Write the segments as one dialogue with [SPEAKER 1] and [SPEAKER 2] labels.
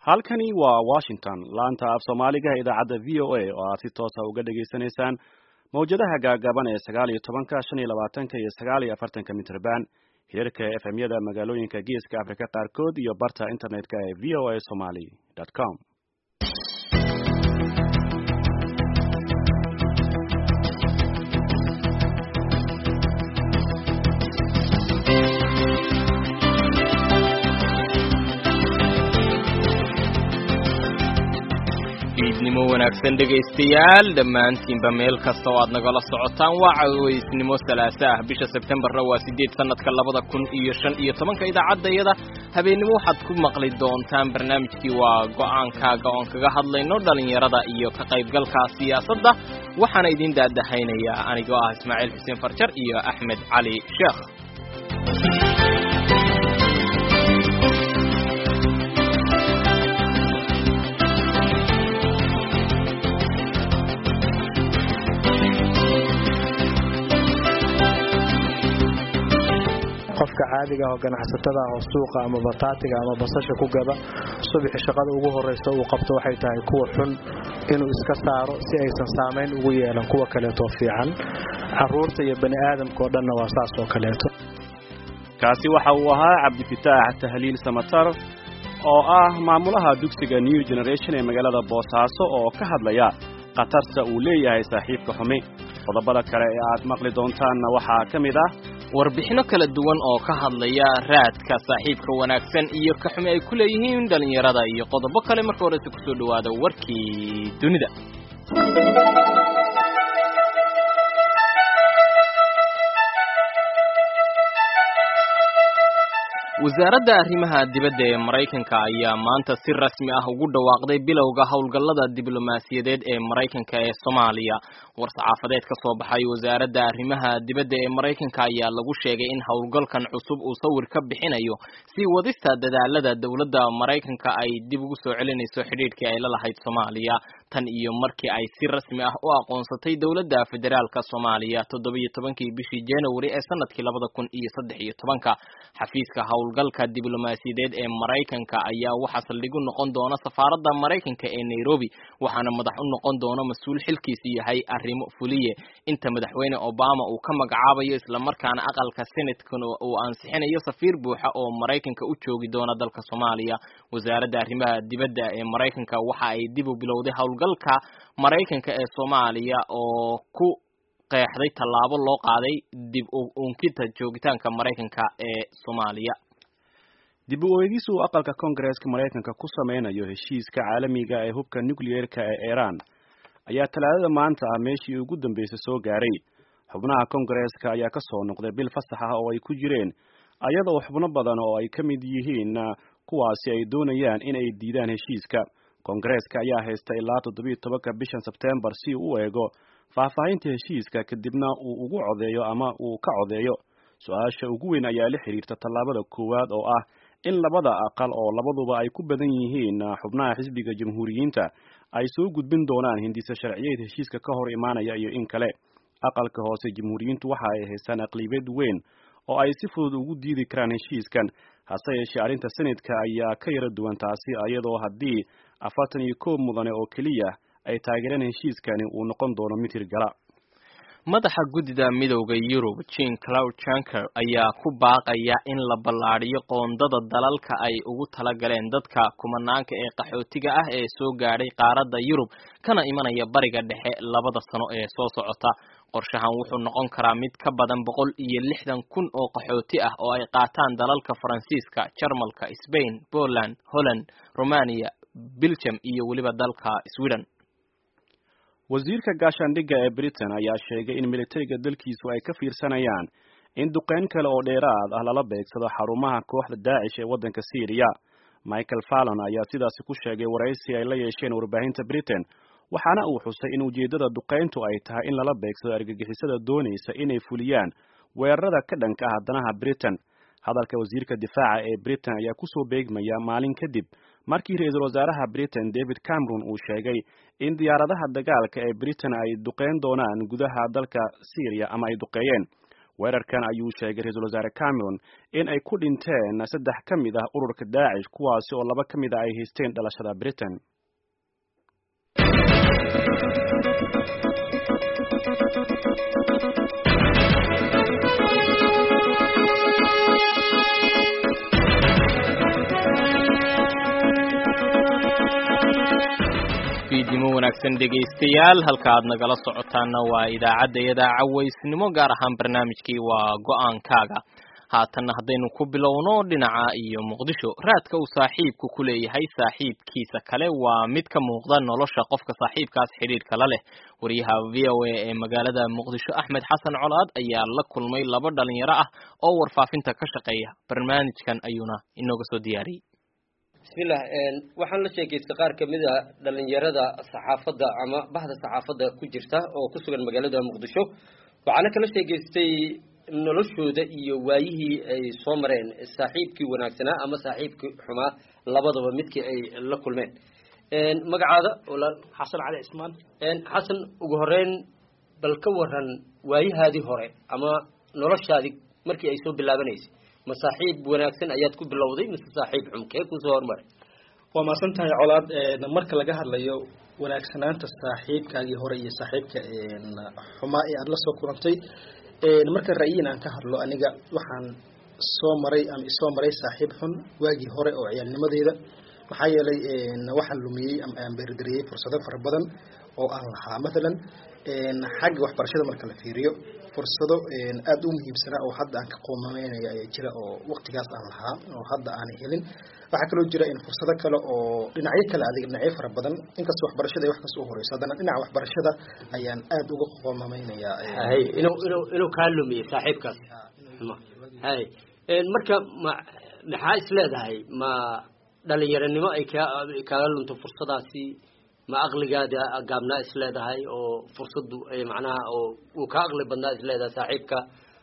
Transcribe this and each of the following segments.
[SPEAKER 1] halkani waa washington laanta af soomaaliga idaacadda v o a oo aad si toosa uga dhagaysanaysaan mawjadaha gaagaaban ee sagaal iyo tobanka shan iyo labaatanka iyo sagaal iyo afartanka mitrban hirarka efmyada magaalooyinka geeska afrika qaarkood iyo barta internetka ee v o a somaly com
[SPEAKER 2] iidnimo wanaagsan dhegaystayaal dhammaantiinba meel kasta oo aad nagala socotaan waa caweysnimo salaasa ah bisha sebtembarna waa siddeed sannadka labada kun iyo shan iyo tobanka idaacaddayada habeennimo waxaad ku maqli doontaan barnaamijkii waa go'aankaaga oon kaga hadlayno dhallinyarada iyo ka qaybgalka siyaasadda waxaana idiin daadahaynayaa anigoo ah ismaaciil xuseen farjar iyo axmed cali sheekh
[SPEAKER 3] qofka caadiga oo ganacsatada ah oo suuqa ama bataatiga ama basasha ku gada subaxi shaqada ugu horraysa uu qabto waxay tahay kuwa xun inuu iska saaro si aysan saamayn ugu yeelan kuwa kaleetoo fiican caruurta iyo bani aadamkaoo dhanna waa saas oo kaleeto
[SPEAKER 1] kaasi waxa uu ahaa cabdifitaax tahliil samatar oo ah maamulaha dugsiga new generation ee magaalada boosaaso oo ka hadlaya khatarta uu leeyahay saaxiibka xumi qodobada kale ee aad maqli doontaanna waxaa ka mid ah
[SPEAKER 2] warbixino kala duwan oo ka hadlaya raadka saaxiibka wanaagsan iyo ka xumi ay ku leeyihiin dhallinyarada iyo qodobo kale marka horese kusoo dhowaada warkii dunida wasaaradda arrimaha dibadda ee maraykanka ayaa maanta si rasmi ah ugu dhawaaqday bilowga howlgallada diblomaasiyadeed ee maraykanka ee soomaaliya war-saxaafadeed ka soo baxay wasaaradda arrimaha dibadda ee maraykanka ayaa lagu sheegay in howlgalkan cusub uu sawir ka bixinayo sii wadista dadaalada dowladda maraykanka ay dib ugu soo celinayso xidhiidhkii ay la lahayd soomaaliya tan iyo markii ay si rasmi ah u aqoonsatay dowladda federaalka soomaaliya toddobiyo tobankii bishii january ee sanadkii labada kun iyo saddex iyo tobanka xafiiska howlgalka diblomaasiyadeed ee maraykanka ayaa waxaa saldhig u noqon doona safaaradda maraykanka ee nairobi waxaana madax u noqon doona mas-uul xilkiisu yahay arrimo fuliye inta madaxweyne obama uu ka magacaabayo islamarkaana aqalka senatkana uu ansixinayo safiir buuxa oo maraykanka u joogi doona dalka soomaaliya wasaaradda arrimaha dibadda ee maraykanka waxa ay dib u bilowday howlgalka maraykanka ee soomaaliya oo ku qeexday tallaabo loo qaaday dib u unkita joogitaanka maraykanka ee soomaaliya
[SPEAKER 1] dib u eegis uu aqalka koongareeska maraykanka ku sameynayo heshiiska caalamiga ee hubka nucleerka ee iiraan ayaa talaadada maanta ah meeshii ugu dambeysay soo gaaray xubnaha koongareeska ayaa ka soo noqday bil fasax ah oo ay ku jireen ayadoo xubno badan oo ay ka mid yihiin kuwaasi ay doonayaan in ay diidaan heshiiska koongareeska ayaa haysta ilaa toddobiiyo tobanka bishan sebteembar si uu u eego faahfaahinta heshiiska kadibna uu ugu codeeyo ama uu ka codeeyo su-aasha ugu weyn ayaa la xiriirta tallaabada koowaad oo ah in labada aqal oo labaduba ay ku badan yihiin xubnaha xisbiga jamhuuriyiinta ay soo gudbin doonaan hindisa sharciyeed heshiiska ka hor imaanaya iyo in kale aqalka hoose jamhuuriyiintu waxa ay haystaan aqlibeed weyn oo ay si fudud ugu diidi karaan heshiiskan hase yeeshee arrinta senadka ayaa ka yara duwan taasi iyadoo haddii afartan iyo koob mudane oo keliya ay taageereen heshiiskani uu noqon doono mid hirgala
[SPEAKER 2] madaxa guddida midowda yurub jean claude junker ayaa ku baaqaya in la ballaadhiyo qoondada dalalka ay ugu talagaleen dadka kumanaanka ee qaxootiga ah ee soo gaadhay qaaradda yurub kana imanaya bariga dhexe labada sano ee soo socota qorshahan wuxuu noqon karaa mid ka badan boqol iyo lixdan kun oo qaxooti ah oo ay qaataan dalalka faransiiska jarmalka sbain poland holland romania belgium iyo weliba dalka sweden
[SPEAKER 1] wasiirka gaashaandhigga ee britain ayaa sheegay in militariga dalkiisu ay ka fiirsanayaan in duqeyn kale oo dheeraad ah lala beegsado xarumaha kooxda daacish ee waddanka syriya michael fallon ayaa sidaasi ku sheegay waraysi ay la yeesheen warbaahinta britain waxaana uu xusay in ujeeddada duqeyntu ay tahay in lala beegsado argagixisada doonaysa inay fuliyaan weerarada ka dhanka ah danaha britain hadalka wasiirka difaaca ee britain ayaa kusoo beegmaya maalin kadib markii ra-iisul wasaaraha britain david cameron uu sheegay in diyaaradaha dagaalka ee britain ay duqeyn doonaan gudaha dalka syriya ama ay duqeeyeen weerarkan ayuu sheegay ra-iisul wasaare cameron in ay ku dhinteen saddex ka mid ah ururka daacish kuwaasi oo laba ka mid ah ay haysteen dhalashada britain
[SPEAKER 2] fiidnimo wanaagsan dhegaystayaal halka aad nagala socotaana waa idaacadda iyada cawaysnimo gaar ahaan barnaamijkii waa go-aankaaga haatanna haddaynu ku bilowno dhinaca iyo muqdisho raadka uu saaxiibku ku leeyahay saaxiibkiisa kale waa mid ka muuqda nolosha qofka saaxiibkaas xidhiidhka la leh wariyaha v o a ee magaalada muqdisho axmed xasan colaad ayaa la kulmay laba dhalinyaro ah oo warfaafinta ka shaqeeya barnaamijkan ayuuna inooga soo diyaariyey
[SPEAKER 4] bismillah waxaan la sheekaystay qaar kamid a dhalinyarada saxaafadda ama bahda saxaafadda ku jirta oo ku sugan magaalada muqdisho waxaana kala sheegaystay noloshooda iyo waayihii ay soo mareen saaxiibkii wanaagsanaa ama saaxiibkii xumaa labadaba midkii ay la kulmeen magacaada walaal
[SPEAKER 5] xasan cali cismaan
[SPEAKER 4] xasan ugu horeyn bal ka waran waayahaadii hore ama noloshaadii markii ay soo bilaabanaysay ma saaxiib wanaagsan ayaad ku bilowday mise saaxiib xum kee kusoo hormaray
[SPEAKER 5] waa maasan tahay colaad marka laga hadlayo wanaagsanaanta saaxiibkaagii hore iyo saaxiibka xumaa ee aada la soo kulantay marka ra'yiin aan ka hadlo aniga waxaan soo maray ama isoo maray saaxiib xun waagii hore oo ciyaalnimadeeda maxaa yeelay waxaan lumiyey ama aan beerdariyey fursado fara badan oo aan lahaa mathalan xagga waxbarashada marka la fiiriyo fursado aada u muhiimsanaa oo hadda aan ka qoomameynaya ayaa jira oo waqtigaas aan lahaa oo hadda aanay helin waxaa kaloo jira in fursado kale oo dhinacyo kale adig dhinacyo fara badan inkastoo waxbarashada ay wax kasta u horeyso haddana dhinaca waxbarashada ayaan aada uga qoomameynayaa
[SPEAKER 4] hay inuu inuu inuu kaa lumiyey saaxiibkaas hay marka ma maxaa is leedahay ma dhalinyaranimo ay kaa kaaga lunto fursadaasi ma aqligaada gaabnaa is leedahay oo fursaddu macnaha oo uu kaa aqli badnaa is leedahay saaxiibka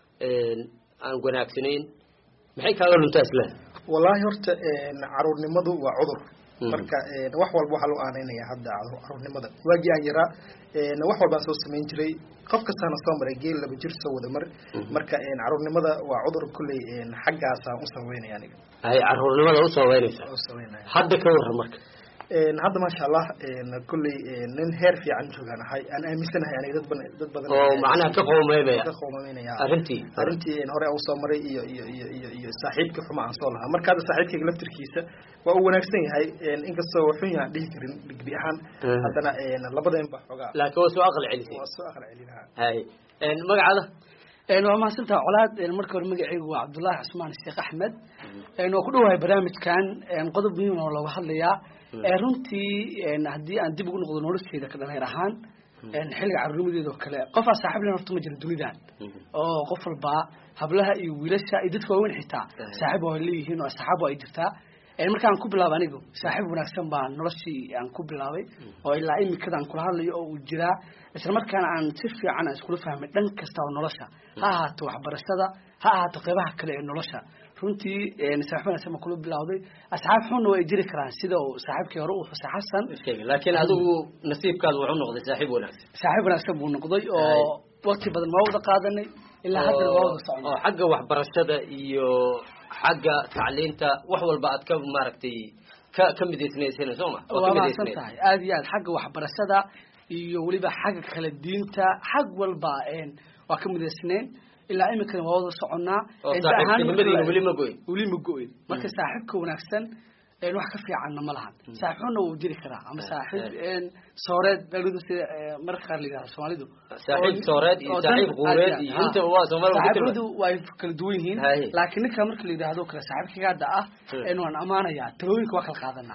[SPEAKER 4] aan wanaagsanayn maxay kaaga luntaa is leedahay
[SPEAKER 5] wallaahi horta caruurnimadu waa cudur marka wax walba waxaa loo aaneynaya hadda caruurnimada waagii aan yaraa wax walbaan soo samayn jiray qof kastaana soo maray geel laba jir soo wada mar marka caruurnimada waa cudur kulley xaggaasaan u sameynaya aniga
[SPEAKER 4] hay caruurnimada u sameynaysa
[SPEAKER 5] u sameynaya
[SPEAKER 4] hadda ka waran marka
[SPEAKER 5] hadda maasha allah kulley nin heer fiican joogaan ahay aan aaminsanahay aniga dad badan dad badan
[SPEAKER 4] oo macnaha ka qoomeynaya
[SPEAKER 5] ka qoomeynaya
[SPEAKER 4] arrintii
[SPEAKER 5] arrintii hore aan usoo maray iyo iyo iyo iyo iyo saaxiibkii xuma aan soo lahaa marka hadda saaxiibkayga laftirkiisa waa uu wanaagsan yahay inkastoo waxun yahan dhihi karin digbi ahaan haddana labadeen ba xoogaa
[SPEAKER 4] laakiin waa soo aqal celisay
[SPEAKER 5] waa soo aqal celinaha
[SPEAKER 4] hay magacaada
[SPEAKER 6] waa mahadsantaha colaad marka hore magacaygu waa cabdullaahi cusmaan sheekh axmed waa ku dhowahay barnaamijkan qodob muhiim oo looga hadlayaa runtii haddii aan dib ugu noqdo nolosheeda ka dhaneer ahaan xilliga carruurnimadeeda oo kale qofaa saaxiib len horta ma jiro dunidan oo qof walbaa hablaha iyo wiilasha iyo dadka waaweyn xitaa saaxiib waa leeyihiin oo asxaab ay jirtaa markaan ku bilaaba anigu saaxiib wanaagsan baa noloshii aan ku bilaabay oo ilaa imikada aan kula hadlayo oo uu jiraa isla markaana aan si fiican aan iskula fahmay dhan kasta oo nolosha ha ahaato waxbarashada ha ahaato qeybaha kale ee nolosha runtii saaxiib wanaagsan baan kula bilawday asxaab xunna way jiri karaan sida uu saaxiibkii hore uu xusay xasan
[SPEAKER 4] laakiin adigu nasiibkaada wuxuu noqday saaxiib wanaagsan
[SPEAKER 6] saaxiib wanaagsan buu noqday oo waqti badan waa wada qaadanay ilaa haddana waa wada socnay
[SPEAKER 4] oo xagga waxbarashada iyo xagga tacliinta wax walba aad ka maaragtay ka ka midaysnaysana soo ma
[SPEAKER 6] waa mahadsan tahay aada iyo aad xagga waxbarashada iyo weliba xagga kala diinta xag walba waa ka midaysnayn ilaa iminkana waa wada soconaa
[SPEAKER 4] oo saaxiibtinimadiina weli ma goyn
[SPEAKER 6] weli ma go-in marka saaxiibka wanaagsan wax ka fiicanna ma lahan saaxiib xunna wuu jiri karaa ama saaxiib sooreed sida marka qaar la yidhahdo soomaalidu
[SPEAKER 4] saaxiib sooreed iyo saaxiib quureed iyo inta waa soomaalida
[SPEAKER 6] saaxiibadu way kala duwan yihiin laakiin ninka marka la yidhaahdo kale saaxiibkayga hadda ah waan amaanayaa talooyinka waa kala qaadanaa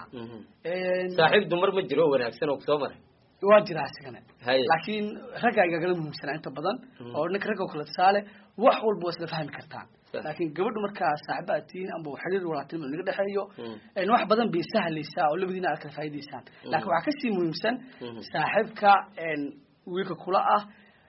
[SPEAKER 4] saaxiib dumar ma jiro wanaagsan oo kusoo maray
[SPEAKER 6] waa jiraa isigana laakiin ragga igagala muhiimsanaa inta badan oo ninka ragga oo kale tusaale wax walba waa isla fahmi kartaan laakiin gabadha markaa saaxiba aad tihiin amba xiriir walaatinimo naga dhexeeyo wax badan bay sahlaysaa oo labadiina aad kala faa'idaysaan laakiin waxaa kasii muhiimsan saaxiibka wiilka kula ah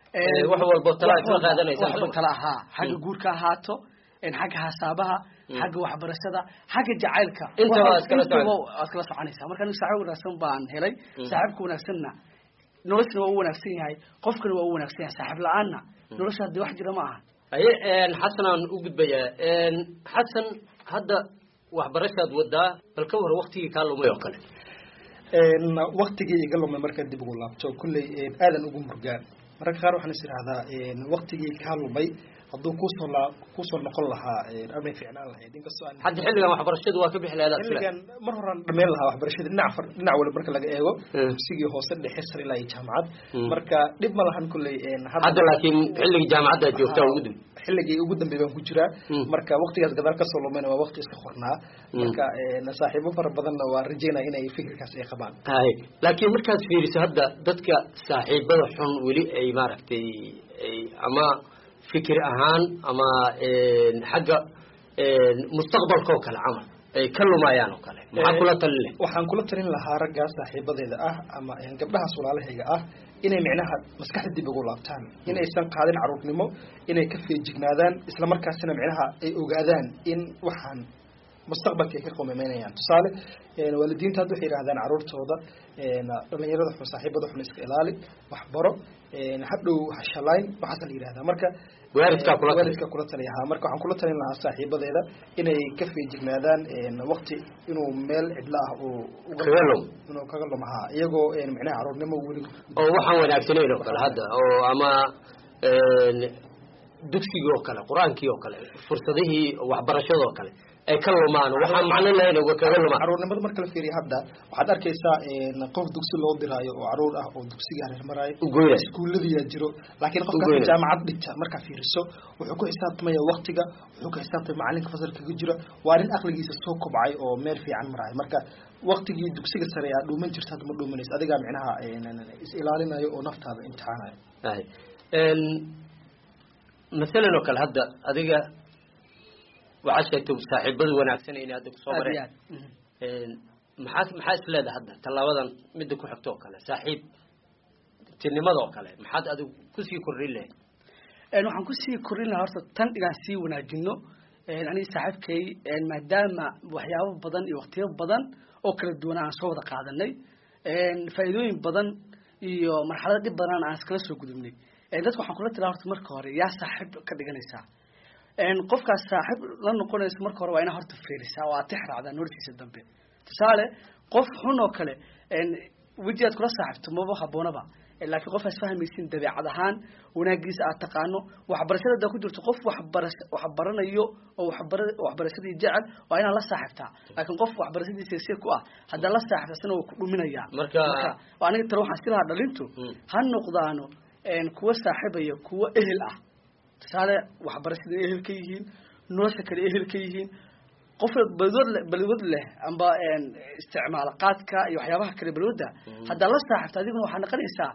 [SPEAKER 4] wax walbo tala isla qaadanaysaan
[SPEAKER 6] wax walba tala ahaa xagga guurka ahaato xagga hasaabaha xagga waxbarashada xagga jacaylka
[SPEAKER 4] intaba aad kala
[SPEAKER 6] aad kala soconaysaa marka aniga saaxiib wanaagsan baan helay saaxiibka wanaagsanna noloshana waa u wanaagsan yahay qofkana waa u wanaagsan yahay saaxiib la-aanna nolosha haddii wax jira ma aha
[SPEAKER 4] aye xasan aan u gudbayaa xasan hadda waxbarashaad wadaa bal ka war waktigii kaa lumay oo kale
[SPEAKER 5] waktigii iga lumay markaan dib ugu laabto kulley aadan ugu murgaan mararka qaar waxaan is idhahdaa waktigii kaa lumay hadduu kusoo la kusoo noqon lahaa amay fiicnaan lahayd inkastoo aan
[SPEAKER 4] hadda xilligan waxbarashadu waa ka bixi lahayd
[SPEAKER 5] xilligan mar horaan dhameen lahaa waxbarashada dhinac far dhinac waliba marka laga eego dugsigii hoose dhexe sare ilaa iyo jaamacad marka dhib ma lahan kulley
[SPEAKER 4] hadda laakiin xilligii jaamacadda joogtaa ugu dib
[SPEAKER 5] xilligii ugu dambeey baan ku jiraa marka waktigaas gadaal kasoo lumayna waa wakti iska qornaa marka saaxiibo fara badanna waa rajeynaya inay fikirkaas ay qabaan
[SPEAKER 4] hay laakiin markaad fiiriso hadda dadka saaxiibada xun weli ay maaragtay ay ama fikir ahaan ama xagga mustaqbalka oo kale camal ay ka lumayaan oo kale maxaa kula talin leh
[SPEAKER 5] waxaan kula talin lahaa raggaa saaxiibadeeda ah ama gabdhahaas walaalahayga ah inay micnaha maskaxda dib ugu laabtaan inaysan qaadin caruurnimo inay ka feejignaadaan isla markaasina micnaha ay ogaadaan in waxaan mustaqbalka ay ka qomameynayaan tusaale waalidiinta hadda waxay yidhahdaan caruurtooda dhalinyarada xun saaxiibada xun iska ilaali waxbaro hadhow hashalayn waxaasa la yidhahdaa marka
[SPEAKER 4] waalidkaa kula
[SPEAKER 5] waalidka kula taliya ha marka waxaan kula talin lahaa saaxiibadeeda inay ka feejignaadaan waqti inuu meel cidla ah uu
[SPEAKER 4] kaga lum
[SPEAKER 5] inuu kaga lum ha iyagoo micnaha caruurnimo weli
[SPEAKER 4] oo waxaan wanaagsanayn oo kale hadda oo ama dugsigii oo kale qur-aankii oo kale fursadihii waxbarashada oo kale ay ka lumaan waxaan macno lahayn uga kaga lumaan
[SPEAKER 5] caruurnimada marka la fiiriyo hadda waxaad arkaysaa qof dugsi loo diraayo oo caruur ah oo dugsiga hareer maraayo
[SPEAKER 4] ugoynay
[SPEAKER 5] iskuulladiyaa jiro laakiin qofkaas jaamacad dhigta markaa fiiriso wuxuu ku xisaabtamaya waktiga wuxuu ku xisaabtamaya macalinka fasalka kaga jira waa nin aqligiisa soo kobcay oo meel fiican maraayo marka waktigii dugsiga sare aad dhuuman jirta hadda ma dhuumanayso adigaa micnaha is ilaalinayo oo naftaada imtixaanayo
[SPEAKER 4] masalan oo kale hadda adiga waxaad sheegtay saaxiibada wanaagsan inay hadda kusoo mareen maxaa maxaa isleedahay hadda tallaabadan midda ku xigto oo kale saaxiib tinimada oo kale maxaad adigu kusii kordhin lahayd
[SPEAKER 6] waxaan kusii kordhin lahaa horta tan inaan sii wanaajino aniga saaxiibkay maadaama waxyaabo badan iyo waktiyo badan oo kala duwan aan soo wada qaadanay faa'iidooyin badan iyo marxalado dhib badan aan iskala soo gudubnay dadka waxaan kula talaa horta marka hore yaa saaxiib ka dhiganaysaa qofkaas saaxiib la noqonayso marka hore waa inaa horta fiirisaa oo aad tix raacdaa noloshiisa dambe tusaale qof xun oo kale weji aad kula saaxiibto maba haboonaba laakiin qof aad fahmaysin dabeecad ahaan wanaagiisa aad taqaano waxbarashada hadaa ku jirto qof waxbara waxbaranayo oo waxbara waxbarashadii jecel waa inaad la saaxiibtaa laakiin qof waxbarashadiisa si ku ah haddaa la saaxiibta asna waa ku dhuminaya
[SPEAKER 4] marka
[SPEAKER 6] aniga tale waxaan si lahaa dhalintu ha noqdaano kuwa saaxiibaya kuwa ehel ah tusaale waxbarashada ehel ka yihiin nolosha kale ehel ka yihiin qof balwood balwood leh amba isticmaal qaadka iyo waxyaabaha kale balwooda haddaa la saaxiibta adiguna waxaa noqonaysaa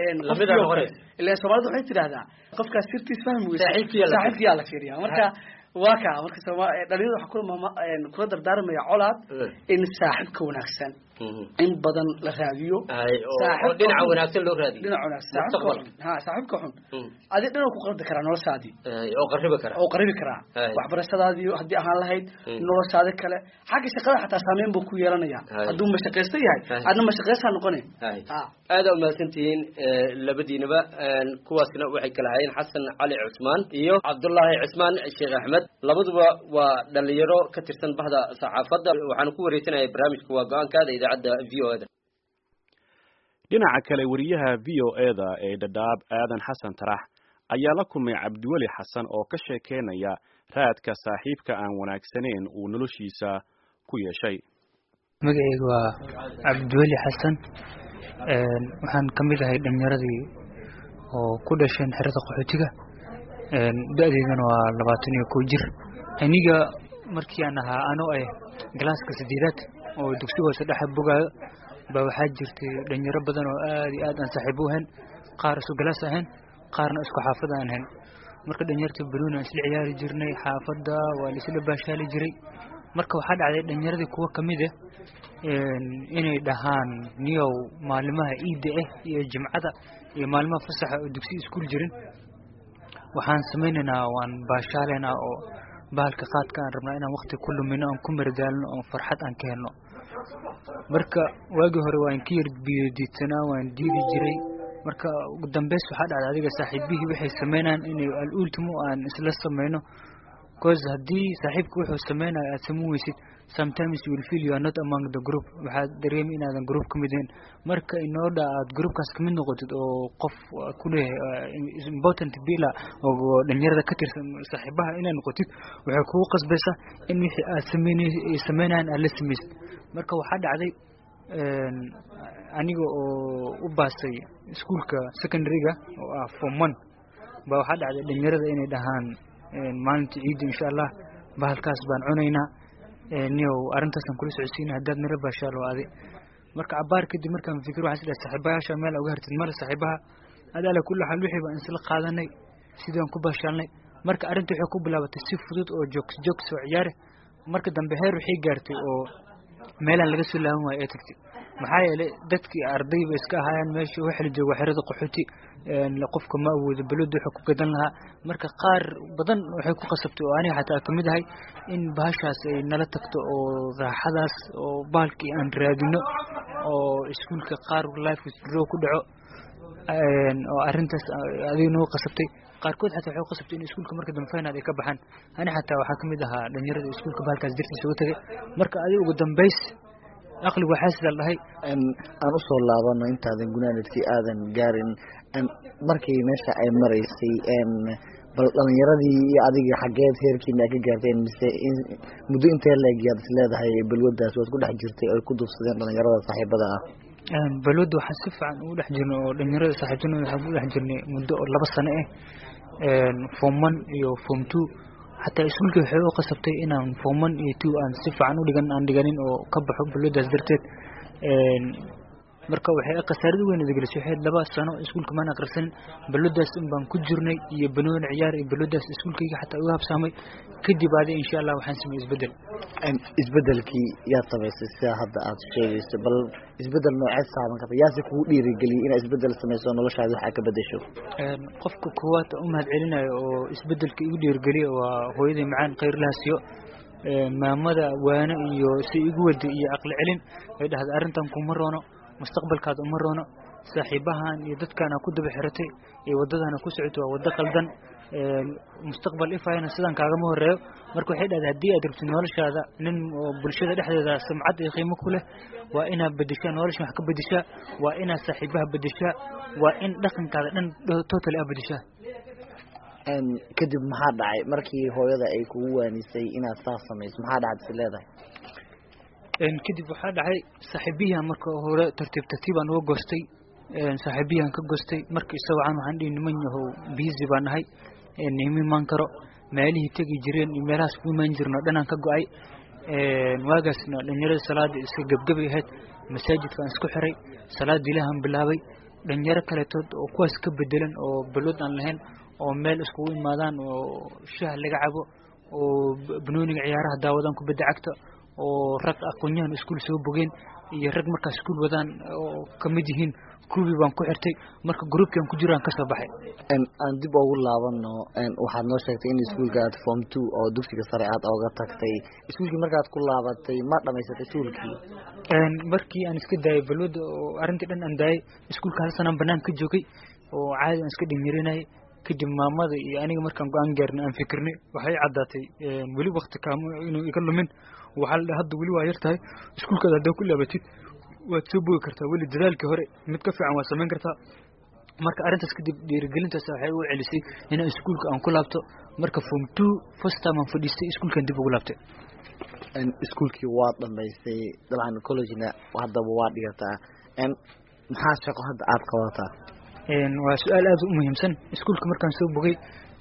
[SPEAKER 6] ila soomaalida waxay tidhahdaa qofkaas sirtiis fahmi weysa saaxiibkiyaa la fiiriyaa marka waa ka marka dhalinyada waxaa kula kula dardaarmaya colaad in saaxiibka wanaagsan in badan la raadiyo
[SPEAKER 4] dhinaca wanaagsan loo raadiyo
[SPEAKER 6] dhinaca wanaagsan saaxiibka xun ha saaxiibka xun adi dhinac ku qaldi karaa noloshaadii
[SPEAKER 4] oo qaribi kara
[SPEAKER 6] oo qaribi karaa waxbarashadaadii haddii ahaan lahayd noloshaadi kale xagga shaqada xataa saameyn buu ku yeelanaya hadduu mashaqaysto yahay adna mashaqaysaa noqone
[SPEAKER 4] aada umahadsantihiin labadiinaba kuwaasna waxay kala hayeen xasan cali cusmaan iyo cabdullaahi cusmaan sheekh axmed labaduba waa dhalinyaro ka tirsan bahda saxaafadda waxaanu ku wareysanaya barnaamijka waa go-aankaada idaacadda v o da
[SPEAKER 1] dhinaca kale wariyaha v o eda ee dhadhaab aadan xasan tarax ayaa la kulmay cabdiweli xasan oo ka sheekeynaya raadka saaxiibka aan wanaagsanayn uu noloshiisa ku yeeshay
[SPEAKER 7] magacayga waa cabdiweli xasan waxaan ka mid ahay dhalinyaradii oo ku dhasheen xerada qaxootiga da-deydana waa labaatan iyo kow jir aniga markii aan ahaa anoo ah galaaska sideedaad oo dugsiga hoose dhexa bogaayo baa waxaa jirtay dhalinyaro badan oo aad iyo aad aan saaxiibo ahayn qaar isku galaas ahayn qaarna isku xaafada aan ahayn marka dhalinyarta baluun aan isla ciyaari jirnay xaafadda waa laisla baashaali jiray marka waxaa dhacday dhalinyaradii kuwo ka mid ah inay dhahaan niyow maalimaha iidda ah iyo jimcada iyo maalimaha fasaxa oo dugsi iskuul jirin waxaan samaynaynaa waan baashaalaynaa oo bahalka qaadka aan rabnaa inaan wakti ku lumino aan ku maradaalno oo farxad aan ka helno marka waagii hore waan ka yar biyodiidsanaa waan diidi jiray marka ugu dambeys waxaa dhacday adiga saaxiibihii waxay sameynayaan inay al-ultimo aan isla sameyno cause haddii saaxiibka wuxuu sameynayo aad sameyn weysid sometimes you will feel you are not among the group waxaad dareemi inaadan group ka mid ahayn marka inooda aad groupkaas kamid noqotid oo qof ku leeyahay important bila oo dhalinyarada ka tirsan saaxiibaha inaad noqotid waxay kugu qasbaysaa in wixii aad sameyn sameynayaan aad la sameysid marka waxaa dhacday aniga oo u baasay iskuolka secondaryga oo ah form one ba waxaa dhacday dhalinyarada inay dhahaan maalinta ciidda insha allah bahalkaas baan cunaynaa niyow arrintaasaan kula socodsiina haddaad nala baashaalo adi marka cabaar kadib markaan fikir waxaan isdhahay saaxiibayaasha meel uga hartid male saaxiibaha ad ala kulli xaal wixii baan isla qaadanay sidaan ku baashaalnay marka arrinta waxay ku bilaabatay si fudud oo joogs joogs oo ciyaare marka dambe heer waxay gaartay oo meelaan laga soo laaban waayo ee tagtay maxaa yeelay dadkii arday bay iska ahaayeen meesha waxa la jooga xerada qaxooti qofka ma awoodo balwada wuxuu ku gadan lahaa marka qaar badan waxay ku qasabtay oo aniga xataa kamid ahay in bahashaas ay nala tagto oo raaxadaas oo bahalkii aan raadino oo iskuolka qaar life withdraw ku dhaco oo arrintaas adiga noo qasabtay qaarkood xataa waxay qasabtay in iskuolka marka dambe final ay ka baxaan ani xataa waxaa kamid ahaa dhalinyarada iskuolka bahalkaas dartiisa uga tagay marka adiga ugu dambeys aqligu waxaa sidaa dhahay
[SPEAKER 8] aan usoo laabano intaadan gunaanadkii aadan gaarin markii meesha ay maraysay bal dhalinyaradii iyo adiga xageed heerkiina ay ka gaarteen mise muddo intee leegyaad is leedahay balwadaas waad ku dhex jirtay oy ku duufsadeen dhalinyarada saaxiibada ah
[SPEAKER 7] balwadda waxaan si fiican ugu dhex jirnay oo dhalinyarada saaxiibtinooda waxaan ku dhex jirnay muddo oo laba sano ah form one iyo form two xataa iskuolkii waxay u qasabtay inaan form one iyo two aan si fiican u dhigan aan dhiganin oo ka baxo balwadaas darteed marka waxay khasaarada weyn idgelisay waxay laba sano iskuolka maan akhrisanin balwadaas in baan ku jirnay iyo banooni ciyaar iyo balwadaas iskuolkayga xataa uga habsaamay kadib adi insha allah waxaan sameeyey isbedel
[SPEAKER 8] isbedelkii yaad samaysay sida hadda aad sheegayso bal isbedel nooceed saaban karta yaase kugu dhiirigeliyay inaad isbedel samayso noloshaada waxaa ka bedesho
[SPEAKER 7] qofka koowaad u mahad celinayo oo isbedelka igu dhiirigeliya waa hooyaday macaan khayrlahaasiyo maamada waano iyo si igu wada iyo aqli celin ay dhahda arrintan kuma roono mustaqbalkaada uma roono saaxiibahan iyo dadkaana ku daba xiratay iyo waddadana ku socoto waa waddo qaldan mustaqbal ifayana sidaan kaagama horeeyo marka waxay dhahday haddii aad rabtid noloshaada nin oo bulshada dhexdeeda samcad iyo qiimo ku leh waa inaad bedeshaa nolosha wax ka bedeshaa waa inaad saaxiibaha bedeshaa waa in dhaqankaada dhan total a bedeshaa
[SPEAKER 8] kadib maxaa dhacay markii hooyada ay kugu waanisay inaad saas samayso maxaa dhacad is leedahay
[SPEAKER 7] kadib waxaa dhacay saaxiibiyahan marka hore tartiib tartiibaan uga goostay saaxiibiyahan ka goostay marka isagoocan waxaan dhihi niman yahow biisi baan nahay nima imaan karo meelihii tegi jireen iyo meelahaas ku imaan jirno dhanaan ka go-ay waagaasna dhalinyarada salaada iska gebgebay ahayd masaajidkaan isku xiray salaada ilahan bilaabay dhalinyaro kaletood oo kuwaas ka bedelan oo balwad aan lahayn oo meel iskugu imaadaan oo shaah laga cabo oo banooniga ciyaaraha daawadaan kubadda cagta oo rag aqoonyahan iskuol soo bogeen iyo rag markaa iskuol wadaan oo kamid yihiin kuwii baan ku xirtay marka groupkan ku jiraan kasoo baxay
[SPEAKER 8] aan dib ugu laabano waxaad noo sheegtay in iskuolka aad form two oo dugsiga sare aad ooga tagtay iskuolkii markaad ku laabatay ma dhamaysatay iskuolkii
[SPEAKER 7] markii aan iska daayay balwada oo arrintii dhan aan daayay iskuolka hal sanaan banaan ka joogay oo caadi aan iska dhinyarinayay kadib maamada iyo aniga markaan go-aan gaarnay aan fikirnay waxay caddaatay weli wakti kaamo inuu iga lumin waxaa la dhaha hadda weli waa yar tahay iskuolkaada haddaa ku laabatid waad soo bogi kartaa weli dadaalkii hore mid ka fiican waad samayn kartaa marka arrintaas kadib dhiirigelintaas waxay u celisay inaan iskuolka aan ku laabto marka form two first time aan fadhiistay iskuolkan dib ugu laabtay
[SPEAKER 8] iskuolkii waa dhamaystay dabcan collegena haddaba waa dhigataa maxaa shaqo hadda aad qabataa
[SPEAKER 7] waa su-aal aada u muhiimsan iskuolka markaan soo bogay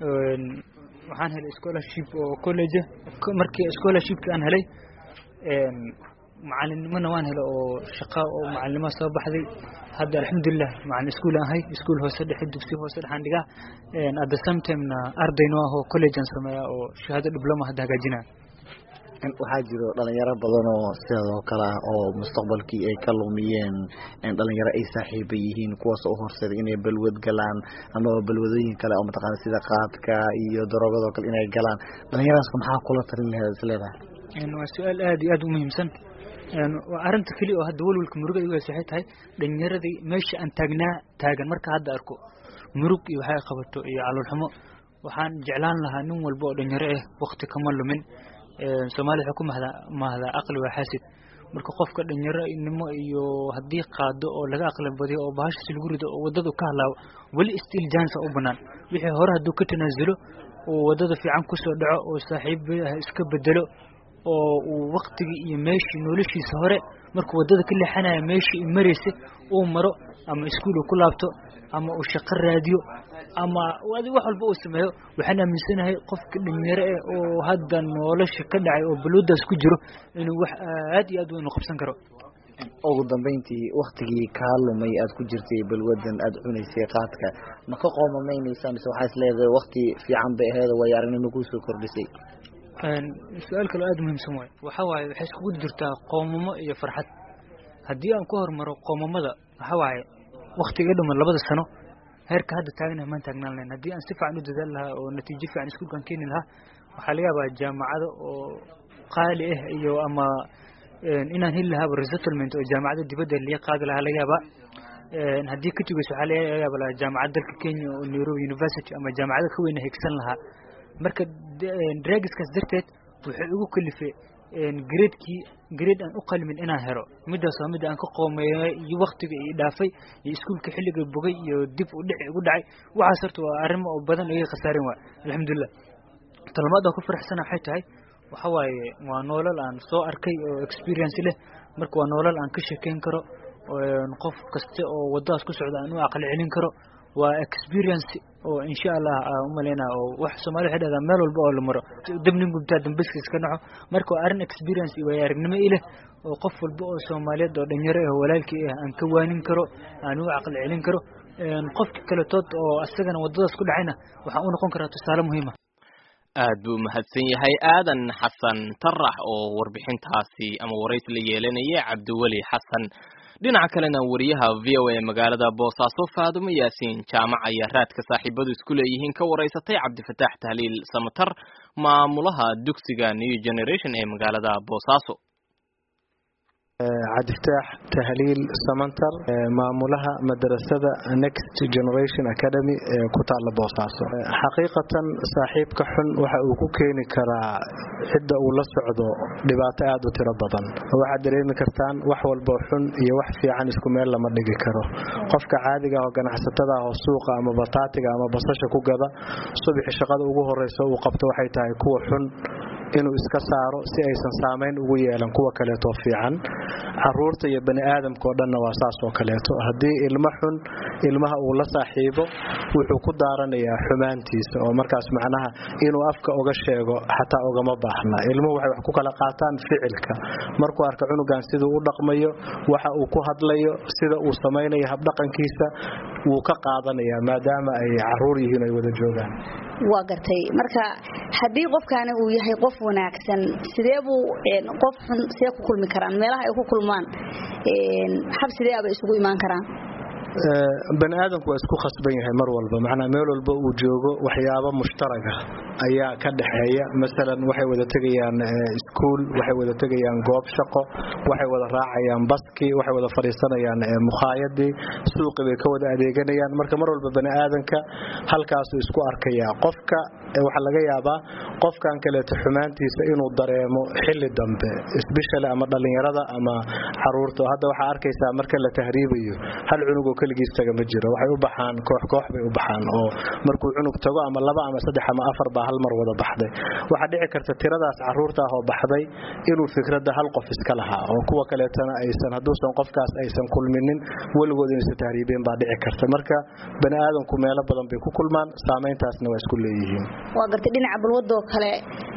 [SPEAKER 7] waxaan helay scholarship oo college markii scholarshipki aan helay macalinimona waan helay oo shaqa oo macalinimo soo baxday hadda alxamdulilah macalin iskuol aan ahay iskuol hoose dhexe dugsi hoose dhexaan dhigaa at the same timena ardayno ah oo college aan sameeya oo shahaado dibloma hadda hagaajinaya
[SPEAKER 8] waxaa jiro dhalinyaro badan oo sidaadoo kale ah oo mustaqbalkii ay ka lumiyeen dhalinyaro ay saaxiiba yihiin kuwaas oo horseeda inay balwad galaan amaba balwadooyin kale oo mataqaana sida qaadka iyo daroogado kale inay galaan dhalinyaradaas maxaa kula talin laheed is leedahay
[SPEAKER 7] waa su-aal aada iyo aada u muhiimsan waa arrinta keli oo hadda welwelka murugada igu haysa waxay tahay dhalinyaradii meesha aan taagnaa taagan marka hadda arko murug iyo waxay qabato iyo caloolxumo waxaan jeclaan lahaa nin walba oo dhalinyaro ah wakti kama lumin soomaaliya waxay ku mahdaa mahdaa aqli waa xaasid marka qofka dhalinyaronimo iyo haddii qaado oo laga aqli badiyo oo bahashasi lagu rido oo waddadu ka halaawo weli still jansa u banaan wixii hore hadduu ka tanaasulo oo waddada fiican kusoo dhaco oo saaxiibaha iska bedelo oo uu waktigii iyo meeshii noloshiisa hore markuu waddada ka leexanaya meeshii maraysa uu maro ama iskuul uu ku laabto ama uu shaqo raadiyo ama wax walba uu sameeyo waxaan aaminsanahay qofka dhalinyaro eh oo hadda nolosha ka dhacay oo balwadaas ku jiro inuu wax aad iyo aad weyn u qabsan karo
[SPEAKER 8] ugu dambeyntii waktigii kaa lumay aad ku jirtay balwadan aad cunaysay qaadka ma ka qoomamaynaysaa mise waxaa is leedahay wakti fiican bay aheed waayo aragnimo kuusoo kordhisay
[SPEAKER 7] su-aal kaloo aada muhiimsan waay waxa waaye waxay iskugu jirtaa qoomamo iyo farxad haddii aan ku hormaro qoomamada waxa waaye waktiga dhuman labada sano heerka hadda taaganaha maan taagnaan lahayn haddii aan si fiican u dadaal lahaa oo natiijo fiican iskuulkaan keeni lahaa waxaa laga yaabaa jaamacado oo qaali ah iyo ama inaan heli lahaaba resettlement oo jaamacada dibadda liga qaadi lahaa laga yaabaa haddii ka tugayso waxaa laga yaaba lahaa jaamacad dalka kenya oo nairobi university ama jaamacado ka weyna higsan lahaa marka dragiskaas darteed wuxuu igu kalifay gradekii grade aan u qalmin inaan helo midaas waa midda aan ka qoomeeyay iyo waktiga i dhaafay iyo iskuulka xilliga bogay iyo dib u dhici igu dhacay waxaas horta waa arrimo oo badan iga khasaarin waay alxamdulilah talmaad aan ku faraxsana waxay tahay waxa waaye waa noolal aan soo arkay oo experience leh marka waa noolal aan ka sheekeyn karo qof kasta oo waddadaas ku socda aan u aqli celin karo waa experience oo insha allah aan u malaynaa oo wax Soomaaliya waxay dhahdaa meel walba oo la maro dabnin gubtaa dambiska iska dhaco marka waa arrin experience iyo way aragnimo ileh oo qof walba oo Soomaaliyeed oo dhalinyaro ah walaalkii ah aan ka waanin karo aan u aqal celin karo qofka kale tood oo asagana waddadaas ku dhacayna waxa uu noqon karaa tusaale muhiim ah
[SPEAKER 2] aad buu mahadsan yahay aadan xasan tarax oo warbixintaasi ama waraysi la yeelanaya cabdiweli xasan dhinaca kalena wariyaha v o a magaalada boosaaso faadumo yaasiin jaamac ayaa raadka saaxiibadu isku leeyihiin ka waraysatay cabdifataax tahliil samatar maamulaha dugsiga new generation ee magaalada boosaaso
[SPEAKER 3] cabdifataax tahliil samantar maamulaha madrasada next generation academy ee ku taalla boosaaso xaqiiqatan saaxiibka xun waxa uu ku keeni karaa cidda uu la socdo dhibaato aad u tiro badan waxaad dareemi kartaan wax walbo xun iyo wax fiican isku meel lama dhigi karo qofka caadiga oo ganacsatada ah oo suuqa ama bataatiga ama basasha ku gada subaxi shaqada ugu horeysa uu qabto waxay tahay kuwa xun inuu iska saaro si aysan saamayn ugu yeelan kuwa kaleeto fiican caruurta iyo bani aadamka oo dhanna waa saas oo kaleeto haddii ilmo xun ilmaha uu la saaxiibo wuxuu ku daaranayaa xumaantiisa oo markaas macnaha inuu afka uga sheego xataa ugama baahna ilmuhu waxay wax ku kala qaataan ficilka markuu arka cunugan siduu u dhaqmayo waxa uu ku hadlayo sida uu samaynayo habdhaqankiisa wuu ka qaadanayaa maadaama ay caruur yihiin ay wada joogaan
[SPEAKER 9] waa gartay marka haddii qofkaani uu yahay qof wanaagsan sidee buu qof xun see ku kulmi karaan meelaha ay ku kulmaan xab sidee abay isugu imaan karaan
[SPEAKER 3] bani aadamku waa isku khasban yahay mar walba macnaa meel walba uu joogo waxyaabo mushtaraga ayaa ka dhaxeeya masalan waxay wada tegayaan iskuul waxay wada tegayaan goob shaqo waxay wada raacayaan baskii waxay wada fadhiisanayaan mukhaayadii suuqii bay ka wada adeeganayaan marka mar walba bani aadanka halkaasuu isku arkayaa qofka waxaa laga yaabaa qofkan kaleeto xumaantiisa inuu dareemo xilli dambe isbishale ama dhallinyarada ama caruurta hadda waxaa arkaysaa marka la tahriibayo hal cunugoo keligiis taga ma jiro waxay u baxaan koox koox bay u baxaan oo markuu cunug tago ama laba ama saddex ama afar baa hal mar wada baxday waxaa dhici karta tiradaas caruurta ah oo baxday inuu fikradda hal qof iska lahaa oo kuwa kaleetana aysan hadduusan qofkaas aysan kulminin weligood inaysan tahriibeen baa dhici karta marka bani aadamku meelo badan bay ku kulmaan saamayntaasna waa isku leeyihiin
[SPEAKER 9] waa gartay dhinaca balwadoo kale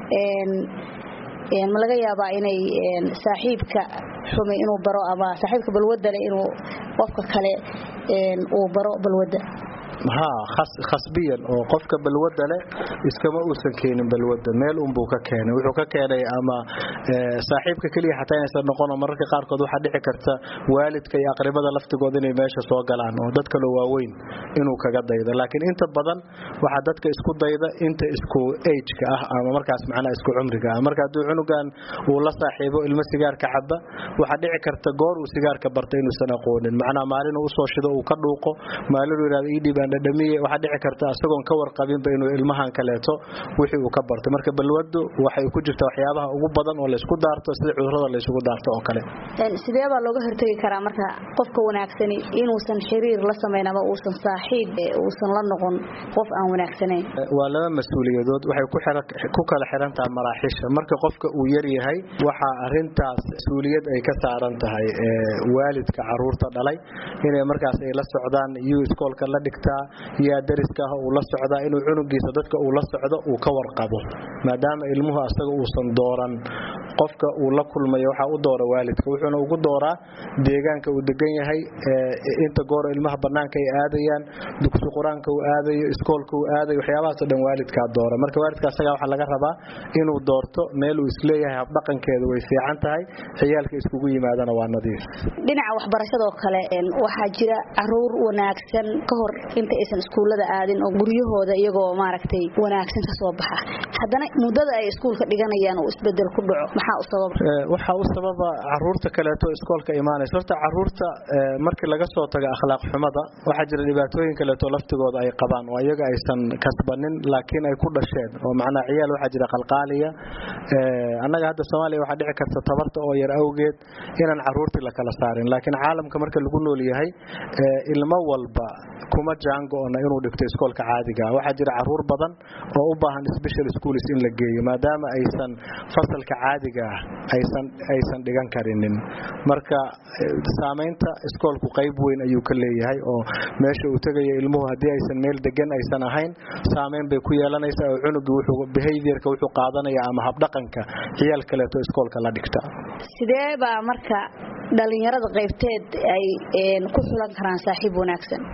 [SPEAKER 9] ma laga yaabaa inay saaxiibka xumi inuu baro ama saaxiibka balwadale inuu qofka kale uu baro balwadda
[SPEAKER 3] ha khasbiyan oo qofka balwada leh iskama uusan keenin balwada meel unbuu ka keenay wuxuu ka keenay ama saaxiibka keliya xataa inaysan noqono mararka qaarkood waxaa dhici karta waalidka iyo aqribada laftigooda inay meesha soo galaan oo dad kaloo waaweyn inuu kaga daydo laakiin inta badan waxaa dadka isku dayda inta isku ageka ah ama markaas macnaha isku cumriga ah marka hadduu cunugan uu la saaxiibo ilmo sigaarka caba waxaa dhici karta goor uu sigaarka barta inuusan aqoonin macnaha maalin uu usoo shido uu ka dhuuqo maalin uu yidhahdo ii dhibaan dhadhamiye waxaa dhici karta isagoon ka warqabinba inuu ilmahan kaleeto wixii uu ka bartay marka balwadu waxay ku jirta waxyaabaha ugu badan oo laysku daarto sida cudurada laysugu daarto oo kale
[SPEAKER 9] sidee baa looga hortegi karaa marka qofka wanaagsani inuusan xiriir la samayn ama uusan saaxiib uusan la noqon qof aan wanaagsanayn
[SPEAKER 3] waa laba mas-uuliyadood waxay ku kala xiran tahay maraaxiisha marka qofka uu yar yahay waxaa arintaas mas-uuliyad ay ka saaran tahay waalidka caruurta dhalay inay markaas ay la socdaan iyuu iskoolka la dhigtaa yaa dariska ah uu la socdaa inuu cunugiisa dadka uu la socdo uu ka warqabo maadaama ilmuhu asaga uusan dooran qofka uu la kulmayo waxaa u doora waalidka wuxuuna ugu dooraa deegaanka uu degan yahay inta goor ilmaha banaanka ay aadayaan dugsi qur-aanka uu aadayo iskoolka uu aadayo waxyaabahaasoo dhan waalidkaa doora marka waalidka asagaa waxaa laga rabaa inuu doorto meel uu isleeyahay habdhaqankeedu way fiican tahay ciyaalka iskugu yimaadana waa nadiif
[SPEAKER 9] dhinaca waxbarashadoo kale waxaa jira caruur wanaagsan ka hor inta aysan iskuullada aadin oo guryahooda iyagoo maaragtay wanaagsan ka soo baxa haddana muddada ay iskuulka dhiganayaan uu isbedel ku dhaco maxaa u sababa
[SPEAKER 3] waxaa u sababa caruurta kaleeto iskoolka imaanaysa horta caruurta markii laga soo tago akhlaaq xumada waxaa jira dhibaatooyin kaleeto laftigooda ay qabaan oo iyaga aysan kasbanin laakiin ay ku dhasheen oo macnaa ciyaal waxaa jira qalqaaliya annaga hadda soomaaliya waxaa dhici karta tabarta oo yar awgeed inaan caruurtii la kala saarin laakiin caalamka marka lagu nool yahay ilmo walba kuma jaango-ona inuu dhigto iskoolka caadiga waxaa jira caruur badan oo u baahan special schools in la geeyo maadaama aysan fasalka caadiga ah aysan aysan dhigan karinin marka saamaynta iskoolku qayb weyn ayuu ka leeyahay oo meesha uu tegayo ilmuhu haddii aysan meel degan aysan ahayn saamayn bay ku yeelanaysaa oo cunugii wuxuu behaviorka wuxuu qaadanaya ama habdhaqanka ciyaal kaleeto iskoolka la dhigta
[SPEAKER 9] sidee baa marka dhalinyarada qaybteed ay ku xulan karaan saaxiib wanaagsan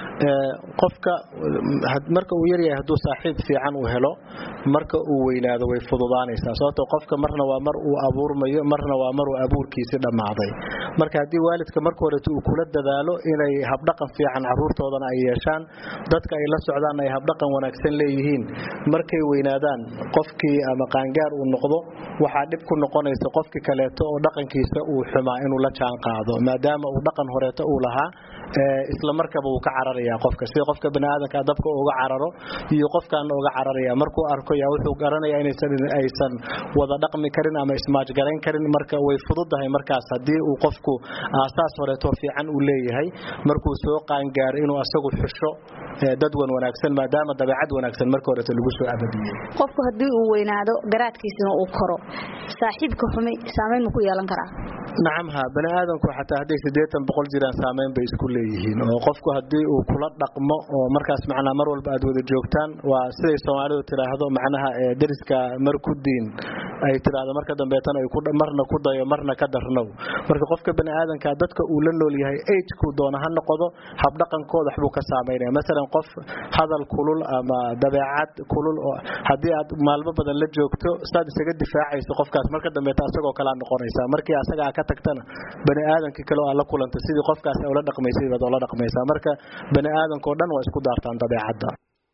[SPEAKER 3] qofka marka uu yaryahay hadduu saaxiib fiican uu helo marka uu weynaado way fududaanaysaa sababto qofka marna waa mar uu abuurmayo marna waa mar uu abuurkiisi dhammaaday marka haddii waalidka marka horeeto uu kula dadaalo inay habdhaqan fiican caruurtoodana ay yeeshaan dadka ay la socdaan ay habdhaqan wanaagsan leeyihiin markay weynaadaan qofkii ama qaangaar uu noqdo waxaa dhib ku noqonaysa qofkii kaleeto oo dhaqankiisa uu xumaa inuu la jaan qaado maadaama uu dhaqan horeeto uu lahaa isla markaba uu ka cararaya qofka sida qofka baniaadanka dabka uga cararo iyo qofkaana uga cararaya markuu arko yaa wuxuu garanaya inaysan aysan wada dhaqmi karin ama ismaajgarayn karin marka way fududahay markaas haddii uu qofku aasaas horeeto fiican uu leeyahay markuu soo qaangaaro inuu asagu xusho dad wan wanaagsan maadaama dabeecad wanaagsan marka horeeto lagu soo abadiyey
[SPEAKER 9] qofku haddii uu weynaado garaadkiisana uu koro saaxiibka xumi saamayn ma ku yeelan karaa
[SPEAKER 3] nacam ha bani aadamku xataa hadday siddeetan boqol jiraan saamayn bay isku leeyihiin oo qofku haddii uu kula dhaqmo oo markaas macnaa mar walba aad wada joogtaan waa siday soomaalidu tidhaahdo macnaha deriska mar ku diin ay tidhaahdo marka dambeetana ay marna ku dayo marna ka darnow marka qofka bani aadanka dadka uu la nool yahay agekuu doona ha noqdo habdhaqankooda waxbuu ka saamaynaya masalan qof hadal kulul ama dabeecad kulul oo haddii aad maalmo badan la joogto saad isaga difaacayso qofkaas marka dambeeta asagoo kalea noqonaysaa markii asagaa ka tagtana bani aadankii kale oo aad la kulanta sidii qofkaas ula dhaqmaysay baad ula dhaqmaysaa marka bani aadankao dhan waa isku daartaan dabeecadda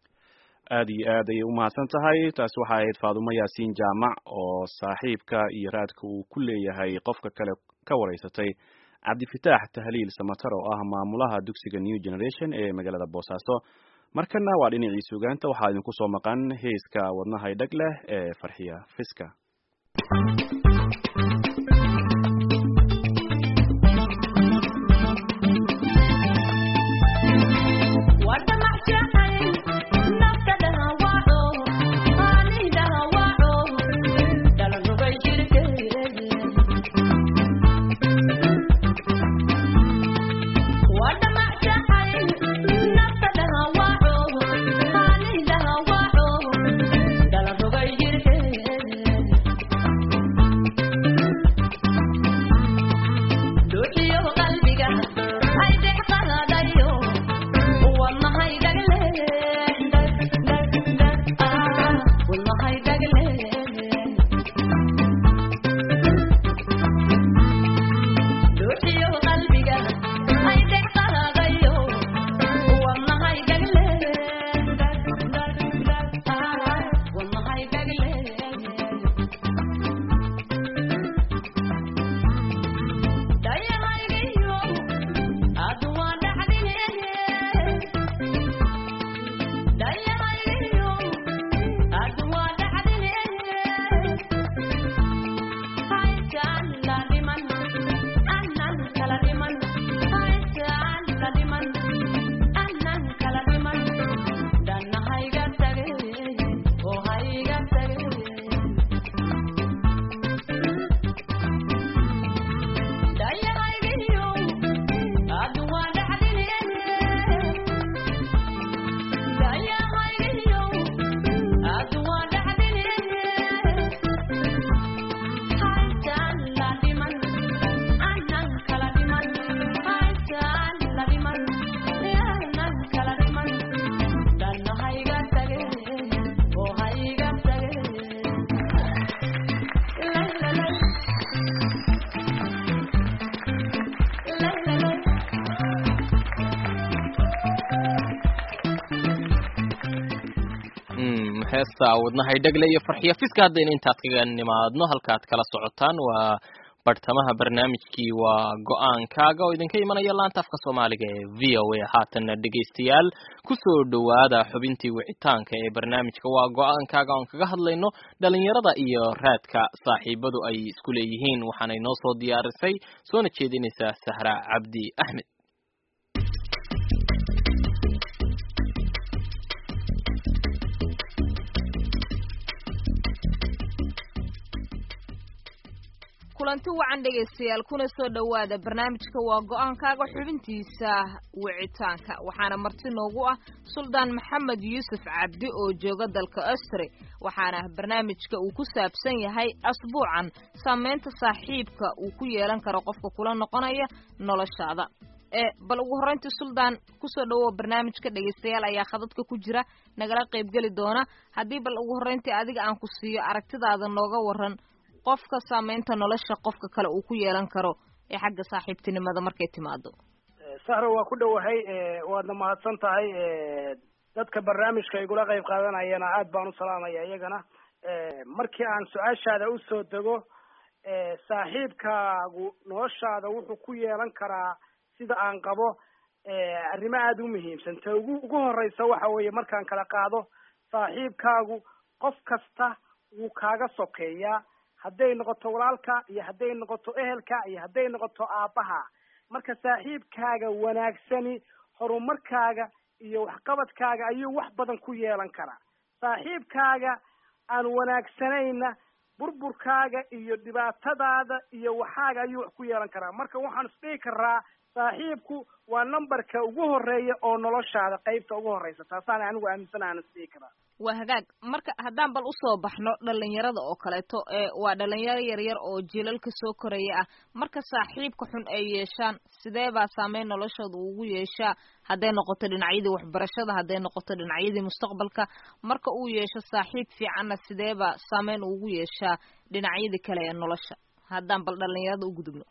[SPEAKER 1] aad iyo aad ayay u mahadsan tahay taasi waxay ahayd faadumo yaasiin jaamac oo saaxiibka iyo raadka uu ku leeyahay qofka kale ka waraysatay cabdifitaax tahliil samatar oo ah maamulaha dugsiga new generation ee magaalada boosaaso markana waa dhinacii sugaanta waxaa idinku soo maqan heeska wadnahay dhag leh ee farxiya fiska
[SPEAKER 2] heesta wadnahay dhagle iyo farxiyo fiska haddaynu intaad kaga nimaadno halkaad kala socotaan waa bartamaha barnaamijkii waa go-aankaaga oo idinka imanaya laanta afka soomaaliga ee v o a haatanna dhegaystayaal kusoo dhowaada xubintii wicitaanka ee barnaamijka waa go-aankaaga oon kaga hadlayno dhalinyarada iyo raadka saaxiibadu ay isku leeyihiin waxaanay noo soo diyaarisay soona jeedinaysaa sahra cabdi axmed
[SPEAKER 10] kulanti wacan dhegaystayaal kuna soo dhowaada barnaamijka waa go-aankaaga xubintiisa wicitaanka waxaana marti noogu ah suldaan maxamed yuusuf cabdi oo jooga dalka austri waxaana barnaamijka uu ku saabsan yahay asbuucan saameynta saaxiibka uu ku yeelan karo qofka kula noqonaya noloshaada ee bal ugu horreyntii suldaan kusoo dhawow barnaamijka dhegaystayaal ayaa khadadka ku jira nagala qaybgeli doona haddii bal ugu horreyntii adiga aan ku siiyo aragtidaada nooga waran qofka saameynta nolosha qofka kale uu ku yeelan karo ee xagga saaxiibtinimada markay timaado
[SPEAKER 11] sahra waa ku dhowahay waadna mahadsan tahay dadka barnaamijka igula qayb qaadanayana aad baan u salaamaya iyagana markii aan su-aashaada usoo dego saaxiibkaagu noloshaada wuxuu ku yeelan karaa sida aan qabo arrimo aada u muhiimsan ta ugu ugu horeysa waxa weeye markaan kala qaado saaxiibkaagu qof kasta wuu kaaga sokeeyaa hadday noqoto walaalka iyo hadday noqoto ehelka iyo hadday noqoto aabbaha marka saaxiibkaaga wanaagsani horumarkaaga iyo waxqabadkaaga ayuu wax badan ku yeelan karaa saaxiibkaaga aan wanaagsanayna burburkaaga iyo dhibaatadaada iyo waxaaga ayuu wax ku yeelan karaa marka waxaan isdhihi karaa saaxiibku waa numberka ugu horeeya oo noloshaada qeybta ugu horeysa taasaan anigu aaminsan aan isdhihi karaa
[SPEAKER 10] waa hagaag marka haddaan bal usoo baxno dhalinyarada oo kaleeto ee waa dhalinyaro yaryar oo jiilalka soo koraya ah marka saaxiibka xun ay yeeshaan sidee baa saameyn noloshooda ugu yeeshaa hadday noqoto dhinacyadii waxbarashada hadday noqoto dhinacyadii mustaqbalka marka uu yeesho saaxiib fiicanna sidee baa saameyn ugu yeeshaa dhinacyadii kale ee nolosha haddaan bal dhalinyarada u gudubno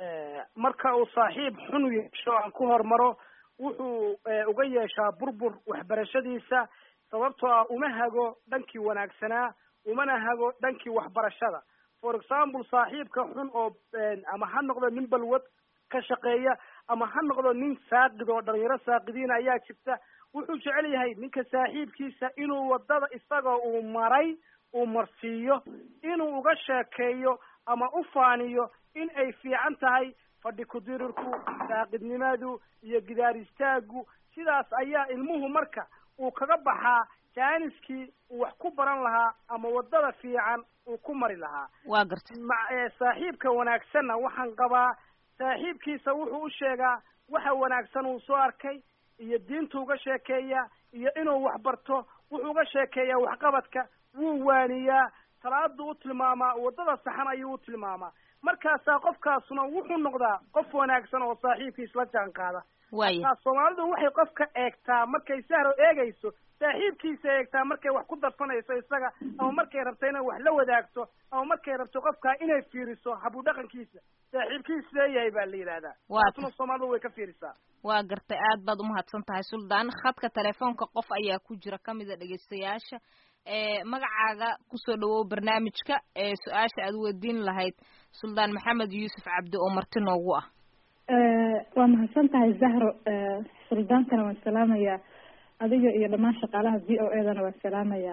[SPEAKER 11] marka uu saaxiib xun yeesho aan ku hormaro wuxuu uga yeeshaa burbur waxbarashadiisa sababtoo ah uma hago dhankii wanaagsanaa umana hago dhankii waxbarashada for example saaxiibka xun oo ama ha noqdo nin balwad ka shaqeeya ama ha noqdo nin saaqid oo dhalinyaro saaqidiina ayaa jirta wuxuu jecel yahay ninka saaxiibkiisa inuu wadada isagoo uu maray uu marsiiyo inuu uga sheekeeyo ama u faaniyo in ay fiican tahay fadhi kudirirku saaqidnimadu iyo gidaar istaagu sidaas ayaa ilmuhu marka uu kaga baxaa jaaniskii uu wax ku baran lahaa ama wadada fiican uu ku mari lahaa
[SPEAKER 10] waa gartay
[SPEAKER 11] ma saaxiibka wanaagsanna waxaan qabaa saaxiibkiisa wuxuu u sheegaa waxa wanaagsan uu soo arkay iyo diintu uga sheekeeya iyo inuu wax barto wuxuu uga sheekeeyaa waxqabadka wuu waaniyaa salaadu u tilmaamaa wadada saxan ayuu u tilmaamaa markaasaa qofkaasuna wuxuu noqdaa qof wanaagsan oo saaxiibkiis la jaan qaada
[SPEAKER 10] waaya
[SPEAKER 11] soomaalidu waxay qofka eegtaa markay sahro eegayso saaxiibkiisa eegtaa markay wax ku darsanayso isaga ama markay rabto inay wax la wadaagto ama markay rabto qofkaa inay fiiriso habu dhaqankiisa saaxiibkiis leeyahay baa la yidhahdaa taasuna soomaalidu way ka fiirisaa
[SPEAKER 10] waa gartay aad baad umahadsan tahay suldaan khadka telefoonka qof ayaa ku jira kamida dhegaystayaasha ee magacaaga kusoo dhawow barnaamijka ee su-aasha aad weydiin lahayd suldaan maxamed yuusuf cabdi oo marti noogu ah
[SPEAKER 12] waa mahadsan tahay zahro suldaankana waan salaamayaa adiga iyo dhammaan shaqaalaha v o e dana waan salaamayaa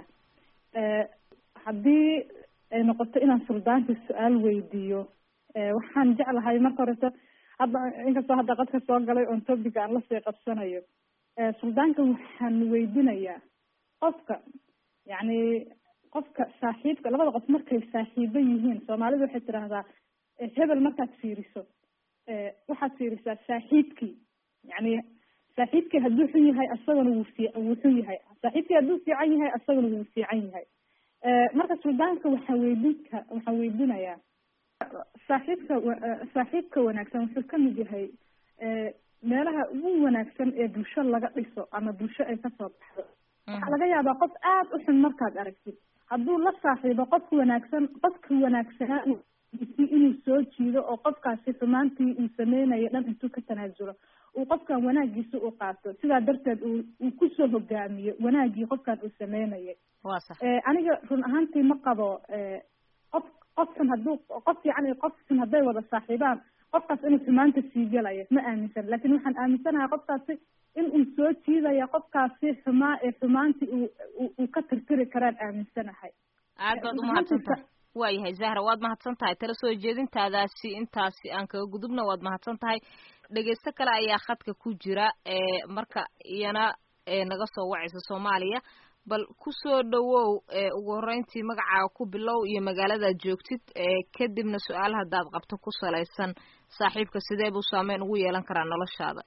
[SPEAKER 12] haddii ay noqoto inaan suldaanka su-aal weydiiyo waxaan jeclahay marka horeto hadda inkastoo hadda qadka soo galay oon topic aan lasii qabsanayo suldaanka waxaan weydinayaa qofka yacni qofka saaxiibka labada qof markay saaxiibo yihiin soomaalidu waxay tidhaahdaa hebel markaad fiiriso waxaad fiirisaa saaxiibkii yani saaxiibkii hadduu xun yahay asagana wuu fi wuu xun yahay saaxiibkii hadduu fiican yahay asagana wuu fiican yahay marka suldaanka waxaa weydinka waxaan weydinayaa saaxiibka saaxiibka wanaagsan wuxuu kamid yahay meelaha ugu wanaagsan ee bulsho laga dhiso ama bulsho ay kasoo baxdo waxaa laga yaabaa qof aada u xun markaad aragtid hadduu la saaxiibo qofka wanaagsan qofka wanaagsanaa xumaantii inuu soo jiido oo qofkaasi xumaantii uu sameynayo dhan intuu ka tanaasulo uu qofkan wanaagiisa u qaato sidaa darteed uu uu kusoo hogaamiyo wanaagii qofkan uu sameynayay
[SPEAKER 10] waa sax
[SPEAKER 12] aniga run ahaantii ma qabo qof qof xun hadduu qof fiican iyo qof xun hadday wada saaxiibaan qofkaas inuu xumaanta sii gelayo ma aaminsan laakiin waxaan aaminsanahay qofkaasi in uu soo jiidaya qofkaasi xumaa ee xumaantii uu uu ka tirtiri karaan aaminsanahay
[SPEAKER 10] aad baad umahadsan tahay waayahay zahra waad mahadsan tahay tala soo jeedintaadaasi intaasi aan kaga gudubna waad mahadsan tahay dhegeysto kale ayaa khadka ku jira ee marka iyana naga soo wacaysa soomaaliya bal kusoo dhawow ugu horreyntii magacaaga ku bilow iyo magaaladaad joogtid kadibna su-aal haddaad qabto ku salaysan saaxiibka sidee buu saameyn ugu yeelan karaa noloshaada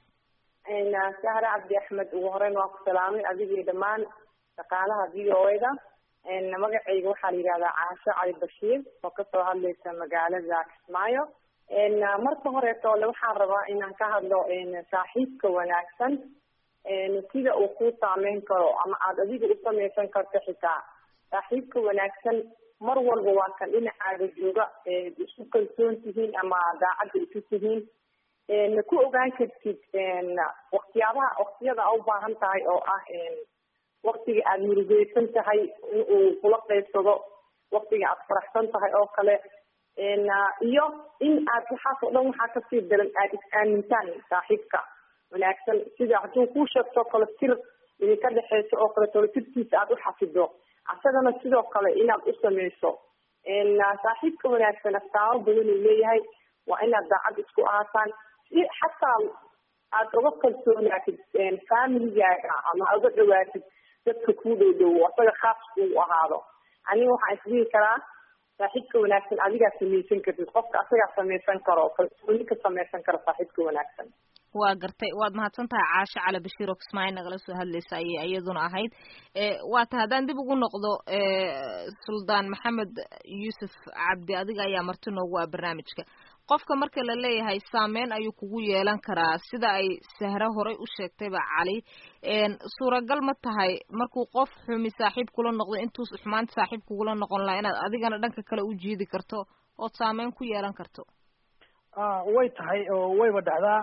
[SPEAKER 13] sahre cabdi axmed ugu horeyn waa ku salaamay adigii dhammaan shaqaalaha v o da magacayga waxaa la yidhahdaa caasho cali bashiir oo kasoo hadlaysa magaalada kismaayo marka horeeto ole waxaan rabaa inaan ka hadlo saaxiibka wanaagsan sida uu ku saameyn karo ama aada adiga u samaysan karto xitaa saaxiibka wanaagsan mar walba waa kan dhinacaaga jooga isu kalsoon tihiin ama daacadda isu tihiin ma ku ogaan kartid waktiyaabaha waktiyada a ubaahan tahay oo ah waktiga aada murugeysan tahay in uu kula qeybsado waktiga aada faraxsan tahay oo kale iyo in aad waxaas oo dhan waxaa kasii daran aada is-aamintaan saaxiibka wanaagsan sida hadduu kuu sheegto kale tir idinka dhexeyso oo kale tolo tirtiisa aada u xafido asagana sidoo kale inaad u sameyso saaxiibka wanaagsan astaamo badan uu leeyahay waa inaad daacad isku ahaataan si xataa aada uga kalsoonaatid familigaaga ama aad uga dhawaatid dadka kuu dhow dhow asaga khaas uu ahaado aniga waxaan isdhihi karaa saaxiibka wanaagsan adigaa samaysan kartid qofka asagaa samaysan karo kalsooni ka samaysan karo saaxiibka wanaagsan
[SPEAKER 10] waa gartay waad mahadsan tahay caasho cali bashiir oo kismaayo nagala soo hadlaysa ayay iyaduna ahayd waa ta haddaan dib ugu noqdo suldaan maxamed yuusuf cabdi adiga ayaa marti noogu ah barnaamijka qofka marka la leeyahay saameyn ayuu kugu yeelan karaa sida ay sahre horey u sheegtayba cali suuragal ma tahay markuu qof xumi saaxiib kula noqdo intuu xumaanta saaxiib kugula noqon lahaa inaad adigana dhanka kale u jiidi karto ood saameyn ku yeelan karto
[SPEAKER 11] way tahay oo wayba dhacdaa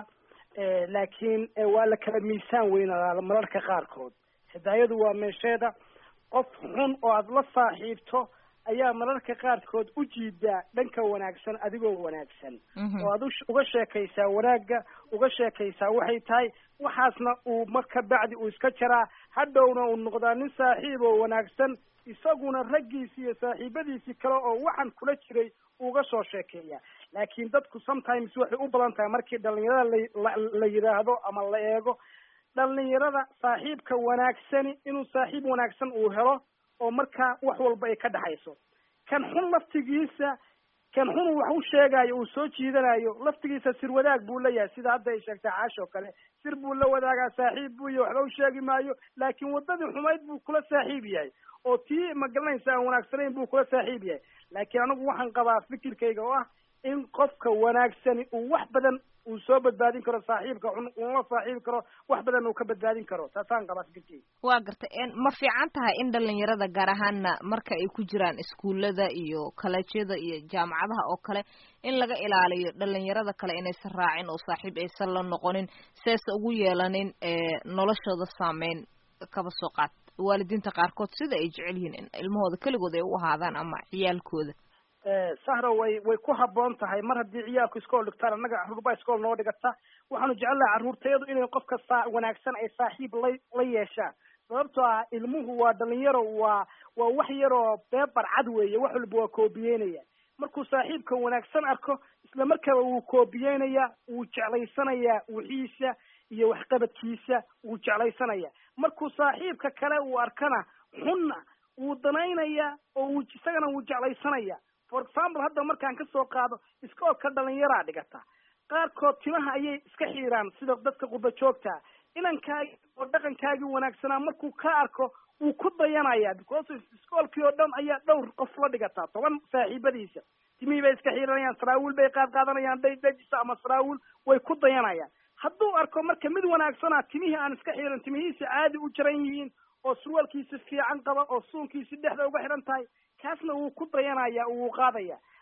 [SPEAKER 11] laakiin waa la kala miisaan weynadaa mararka qaarkood hidaayadu waa meesheeda qof xun oo aada la saaxiibto ayaa mararka qaarkood u jiidaa dhanka wanaagsan adigoo wanaagsan oo aad uga sheekaysaa wanaagga uga sheekaysaa waxay tahay waxaasna uu marka bacdi uu iska jaraa hadhowna uu noqdaa nin saaxiib oo wanaagsan isaguna raggiisi iyo saaxiibadiisii kale oo waxaan kula jiray uga soo sheekeeya laakiin dadku sometimes waxay u badan tahay markii dhalinyarada la la yidhaahdo ama la eego dhalinyarada saaxiibka wanaagsani inuu saaxiib wanaagsan uu helo oo markaa wax walba ay ka dhexayso kan xun laftigiisa kan xun wax u sheegayo uu soo jiidanayo laftigiisa sir wadaag buu leeyahay sida hadda ay sheegtay caash oo kale sir buu la wadaagaa saaxiib buu iyo waxba u sheegi maayo laakiin waddadii xumayd buu kula saaxiib yahay oo tii magalanaysa aan wanaagsanayn buu kula saaxiib yahay laakiin anigu waxaan qabaa fikirkayga oo ah in qofka wanaagsani uu wax badan uu soo badbaadin karo saaxiibka xun uula saaxiibi karo wax badan uu ka badbaadin karo taasaan qabaa fikirkayga
[SPEAKER 10] waa gartay ma fiican tahay in dhalinyarada gaar ahaana marka ay ku jiraan iskuullada iyo kaleejyada iyo jaamacadaha oo kale in laga ilaaliyo dhalinyarada kale inaysan raacin oo saaxiib aysan la noqonin seesa ugu yeelanin noloshooda saameyn kaba soo qaad waalidiinta qaarkood sida ay jecel yihiin in ilmahooda keligood ay u ahaadaan ama ciyaalkooda
[SPEAKER 11] sahra way way ku habboon tahay mar haddii ciyaalku iskool dhigtaan annaga carruurbaa iskool noo dhigata waxaanu jecelnaha carruurtayadu inay qofka saa wanaagsan ay saaxiib la la yeeshaan sababtoo ah ilmuhu waa dhalinyaro waa waa wax yaroo beebar cad weeye wax walba waa koobiyeynaya markuu saaxiibka wanaagsan arko isla markaaba wuu koobiyeynaya wuu jeclaysanayaa wixiisa iyo waxqabadkiisa wuu jeclaysanaya markuu saaxiibka kale uu arkana xunna wuu danaynaya oo wuu isagana wuu jeclaysanaya for example hadda markaan kasoo qaado iskoolka dhalinyaraa dhigata qaarkood timaha ayay iska xiiraan sida dadka qurba joogta inankaagi oo dhaqankaagii wanaagsanaa markuu ka arko wuu ku dayanaya because iskoolkii oo dhan ayaa dhowr qof la dhigataa toban saaxiibadiisa timihii bay iska xiiranayaan saraawiil bay qaad qaadanayaan dhadhajisa ama saraawiil way ku dayanayaan hadduu arko marka mid wanaagsana timihii aan iska xiiran timihiisa caadi u jaran yihiin oo surwaalkiisi fiican qaba oo suunkiisi dhexda uga xidhan tahay kaasna wuu ku dayanaya wuu qaadaya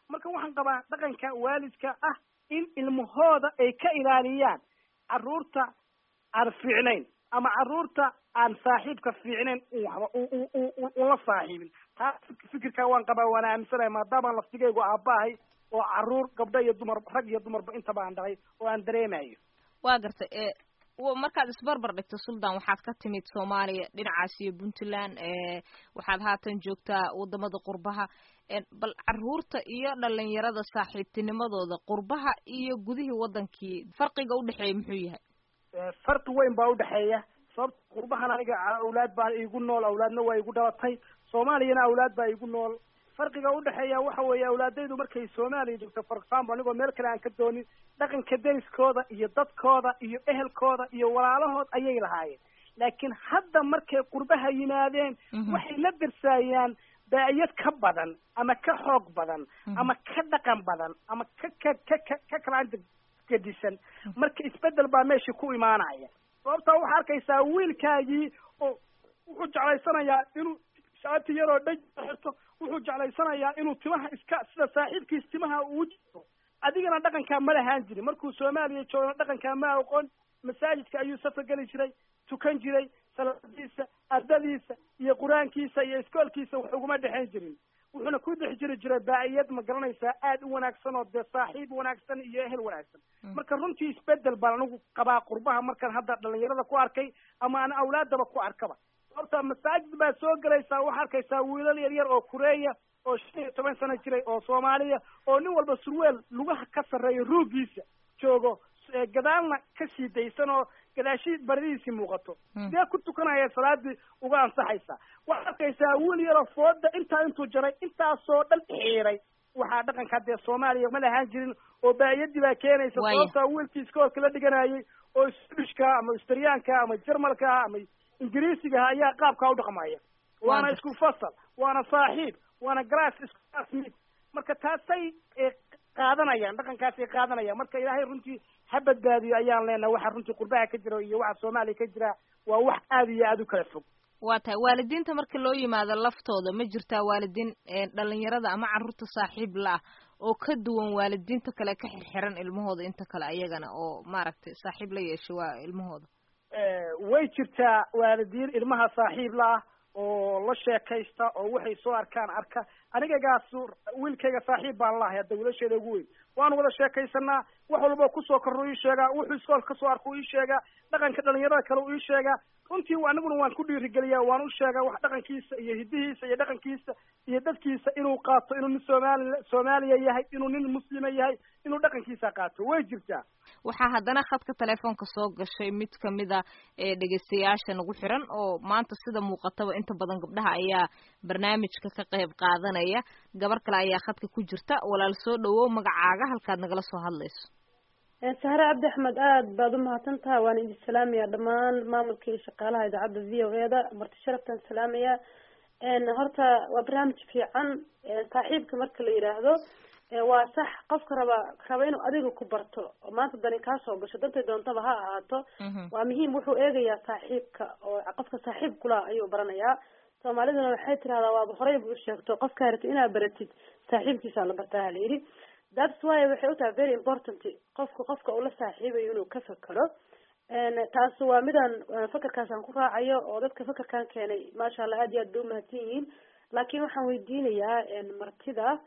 [SPEAKER 11] marka waxaan qabaa dhaqanka waalidka ah in ilmahooda ay ka ilaaliyaan caruurta aan fiicnayn ama caruurta aan saaxiibka fiicnayn waxba ula saaxiibin taa fikirkaa waan qabaa waana aaminsanahay maadaamaan laftigaygu aabbahay oo caruur gabdho iyo dumar rag iyo dumarba intaba aan dhalay oo aan dareemayo
[SPEAKER 10] waa gartay e markaad isbarbar dhigto suldan waxaad ka timid soomaaliya dhinacaas iyo puntland waxaad haatan joogtaa wadamada qurbaha bal caruurta iyo dhalinyarada saaxiibtinimadooda qurbaha iyo gudihii wadankii farqiga udhexeeya muxuu yahay
[SPEAKER 11] farqi weyn baa udhexeeya sababta qurbahan aniga awlaad baa igu nool awlaadna waa igu dhalatay soomaaliyana awlaad baa igu nool farqiga udhexeeya waxa weeye awlaadaydu markay soomaaliya joogto for example anigoo meel kale aan ka doonin dhaqanka deriskooda iyo dadkooda iyo ehelkooda iyo walaalahood ayay lahaayeen laakiin hadda markay qurbaha yimaadeen waxay la darsaayaan daa'iyad ka badan ama ka xoog badan ama ka dhaqan badan ama ka ka ka ka ka kalaanta gedisan marka isbedel baa meesha ku imaanaya sababtaa waxaa arkaysaa wiilkaagii oo wuxuu jeclaysanayaa inuu shaati yaroo dhaj xirto wuxuu jeclaysanayaa inuu timaha iska sida saaxiibkiis timaha uu jiro adigana dhaqankaa ma lahaan jirin markuu soomaaliya joogana dhaqankaa ma aqoon masaajidka ayuu safar geli jiray tukan jiray salaadiisa ardadiisa iyo qur-aankiisa iyo iskoolkiisa wax uguma dhexayn jirin wuxuuna ku dhex jiri jiray daa'iyad ma garanaysaa aada u wanaagsan oo dee saaxiib wanaagsan iyo ehel wanaagsan marka runtii isbedel baan anigu qabaa qurbaha markaan hadda dhalinyarada ku arkay ama aan awlaadaba ku arkaba sababta masaajid baa soo gelaysaa waxaa arkaysaa wiilal yar yar oo kureeya oo shan iyo toban sano jiray oo soomaaliya oo nin walba surweel lugaha ka sarreeya ruugiisa joogo gadaalna ka sii daysan oo gadaashii baradiisii muuqato sidee ku tukanaya salaadii uga ansaxaysa waxaad arkaysaa wiil yaroo fooda intaa intuu jaray intaasoo dhan xiiray waxaa dhaqanka dee soomaaliya ma lahaan jirin oo baa'iyadii baa keenaysa sababtaa wiilkii iskoolka la dhiganayay oo swedishka ama australiyaanka ama jermalka ama ingiriisigaha ayaa qaabkaa u dhaqmaya waana isku fasal waana saaxiib waana glass isku classmate marka taasay qaadanayaan dhaqankaasay qaadanayaan marka ilaahay runtii ha badbaadiyo ayaan leenahay waxa runtii qurbaha ka jira iyo waxa soomaaliya ka jira waa wax aada iyo aada u kala fog
[SPEAKER 10] waa tahay waalidiinta marka loo yimaado laftooda ma jirtaa waalidiin dhalinyarada ama carruurta saaxiib la ah oo ka duwan waalidiinta kale ka xirxiran ilmahooda inta kale ayagana oo maaragtay saaxiib la yeesha waa ilmahooda
[SPEAKER 11] way jirtaa waalidiin ilmaha saaxiib la ah oo la sheekaysta oo waxay soo arkaan arka anigagaas wiilkayga saaxiib baan lahay hadda wiilasheeda ugu weyn waanu wada sheekaysanaa wax walba kusoo korro ii sheegaa wuxuu iskoolka kasoo arko ii sheegaa dhaqanka dhalinyarada kale u ii sheegaa runtii aniguna waan ku dhiirigeliyaa waan u sheegaa wax dhaqankiisa iyo hidihiisa iyo dhaqankiisa iyo dadkiisa inuu qaato inuu nin soomaali soomaaliya yahay inuu nin muslima yahay inuu dhaqankiisa qaato way jirtaa
[SPEAKER 10] waxaa haddana khadka telefoonka soo gashay mid kamida ee dhegeystayaasha nagu xiran oo maanta sida muuqataba inta badan gabdhaha ayaa barnaamijka ka qayb qaadanaya gabar kale ayaa khadka ku jirta walaal soo dhawow magacaaga halkaad nagala soo hadlayso
[SPEAKER 14] sahre cabdi axmed aada baad umahadsan taha waan idin salaamaya dhammaan maamulka iyo shaqaalaha idaacadda v o e da marti sharaftaan salaamaya horta waa barnaamij fiican saaxiibka marka la yidhaahdo waa sax qofka raba raba inuu adiga ku barto oo maanta dani kaa soo gasho dantay doontaba ha ahaato waa muhiim wuxuu eegayaa saaxiibka oo qofka saaxiib kula ayuu baranayaa soomaaliduna waxay tirahdaa waaba horey bu usheegto qofkaa rabtid inaad baratid saaxiibkiisaa la bartaa hala yidhi that's why waxay u tahay very important qofka qofka uu la saaxiibayo inuu ka fekero taas waa midaan fakerkaasaan ku raacayo oo dadka fakerkan keenay maasha allah aad iyo aad bay umahadsan yihiin laakiin waxaan weydiinayaa martida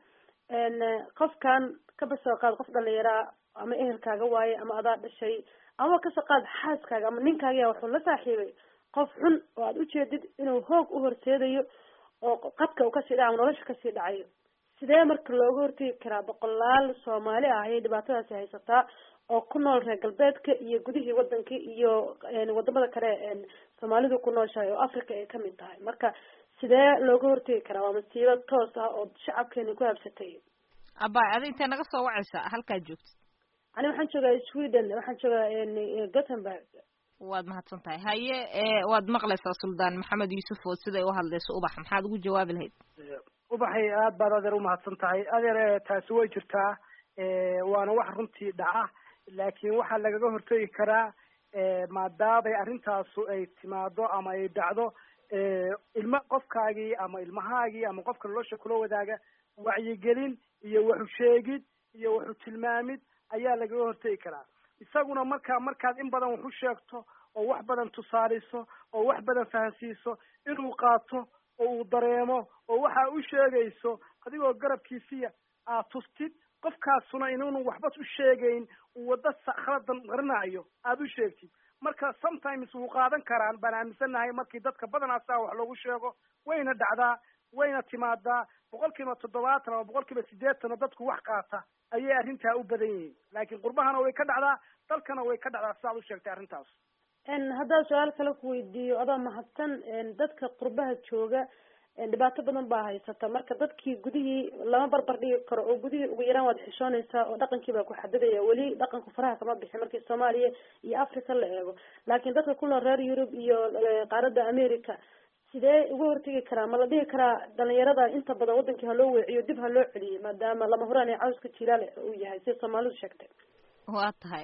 [SPEAKER 14] qofkan kaba soo qaad qof dhalinyaraa ama ehelkaaga waaye ama adaa dhashay ama kasoo qaad xaaskaaga ama ninkaaga wuxuu la saaxiibay qof xun oo aad ujeedid inuu hoog u horseedayo oo qadka uu kasii dhaca ama nolosha kasii dhacayo sidee marka looga hortegi karaa boqolaal soomaali ah ayay dhibaatadaasi haysataa oo ku nool reer galbeedka iyo gudihii wadanka iyo wadamada kale soomaalidu ku nooshahay oo africa ay kamid tahay marka sidee looga hortegi karaa waa masiibo toos ah oo shacabkeena ku habsatay
[SPEAKER 10] abay adi intee naga soo wacaysa halkaa joogtid
[SPEAKER 14] ani waxaan joogaa sweden waxaan joogaa gothenburg
[SPEAKER 10] waad mahadsan tahay haye waad maqlaysaa suldaan maxamed yuusuf oo siday u hadlayso ubax maxaad ugu jawaabi lahayd
[SPEAKER 11] ubaxay aad baad adeer umahadsan tahay adeer taasi way jirtaa waana wax runtii dhaca laakiin waxaa lagaga hortegi karaa maadaamay arrintaasu ay timaado ama ay dhacdo ilma qofkaagii ama ilmahaagii ama qofka nolosha kula wadaaga wacyigelin iyo waxu sheegid iyo waxu tilmaamid ayaa lagaga hortegi karaa isaguna markaa markaad in badan wax u sheegto oo wax badan tusaaliso oo wax badan fahansiiso inuu qaato oo uu dareemo oo waxa u sheegayso adigoo garabkiisiya aad tustid qofkaasuna inuunu waxba u sheegayn uu waddo khaladan qarinayo aada u sheegtid marka sometimes wuu qaadan karaan baan aaminsanahay markii dadka badanaa saa wax loogu sheego wayna dhacdaa wayna timaadaa boqol kiiba toddobaatan ama boqol kiiba siddeetan oo dadku wax qaata ayay arrintaa u badan yihiin laakiin qurbahana way ka dhacdaa dalkana way ka dhacdaa sidaad u sheegtay arrintaas
[SPEAKER 14] haddaan su-aal kale ku weydiiyo adoo mahadsan dadka qurbaha jooga dhibaato badan baa haysata marka dadkii gudihii lama barbar dhigi karo oo gudihii ugu yaraan waad xishoonaysaa oo dhaqankii baa ku xadidaya weli dhaqanku faraha kama bixin markii soomaaliya iyo africa la eego laakiin dadka ku nool reer yurub iyo qaaradda america sidee uga hortegi karaa ma la dhihi karaa dhalinyarada inta badan wadankii ha loo weeciyo dib ha loo celiyay maadaama lama huraan ee cawska jilaal uu yahay sida soomaalidu sheegtay
[SPEAKER 10] waa tahay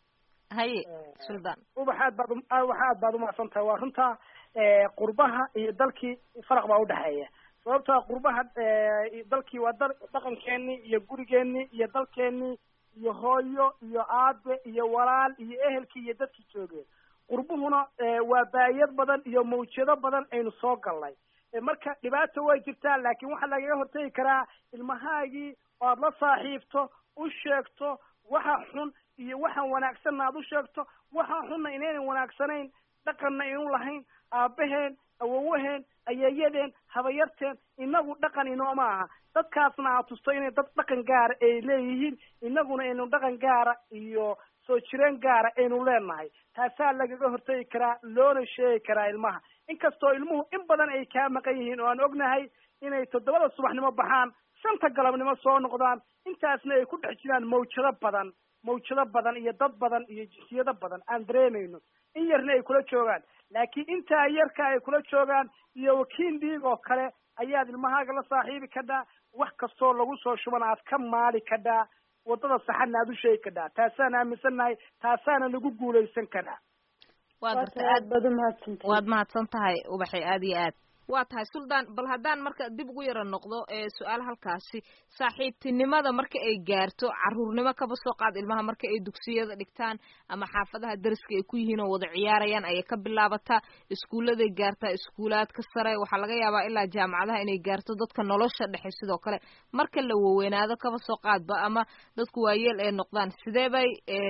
[SPEAKER 10] haye suldaan
[SPEAKER 11] ubax aad baad wax aad baad umacsan tahay waa runta qurbaha iyo dalkii faraq baa udhexeeya sababtoa qurbaha dalkii waa dal dhaqankeenii iyo gurigeenii iyo dalkeenii iyo hooyo iyo aabe iyo walaal iyo ehelkii iyo dadkii joogeen qurbuhuna waa baayad badan iyo mawjado badan aynu soo galnay marka dhibaata way jirtaa laakiin waxaa lagaga hortegi karaa ilmahaagii oo aad la saaxiibto u sheegto waxa xun iyo waxaan wanaagsanna aad u sheegto waxaan xunna inaynan wanaagsanayn dhaqanna aynu lahayn aabaheen awowaheen ayeeyadeen habayarteen inagu dhaqan inooma aha dadkaasna aad tusto inay dad dhaqan gaara ay leeyihiin inaguna aynu dhaqan gaara iyo soo jireen gaara aynu leenahay taasaa lagaga hortegi karaa loona sheegi karaa ilmaha inkastoo ilmuhu in badan ay kaa maqan yihiin oo aan ognahay inay toddobada subaxnimo baxaan shanta galabnimo soo noqdaan intaasna ay ku dhex jiraan mawjado badan mawjado badan iyo dad badan iyo jinsiyado badan aan dareemayno in yarna ay kula joogaan laakiin intaa yarka ay kula joogaan iyo wakiil dhiig oo kale ayaad ilmahaaga la saaxiibi kadhaa wax kastoo lagu soo shuban aad ka maali kadhaa waddada saxadna aad u sheegi kadhaa taasaan aaminsannahay taasaana lagu guulaysan karaa
[SPEAKER 10] waa gartay aad baad umahadsantahay waad mahadsan tahay ubaxay aad iyo aad waa tahay suldaan bal haddaan marka dib ugu yara noqdo ee su-aal halkaasi saaxiibtinimada marka ay gaarto caruurnimo kaba soo qaad ilmaha marka ay dugsiyada dhigtaan ama xaafadaha dariska ay ku yihiin oo wada ciyaarayaan ayay ka bilaabataa iskuulladay gaartaa iskuulaadka sare waxaa laga yaabaa ilaa jaamacadaha inay gaarto dadka nolosha dhexe sidoo kale marka la waweynaado kaba soo qaadba ama dadku waayeel ay noqdaan sidee bay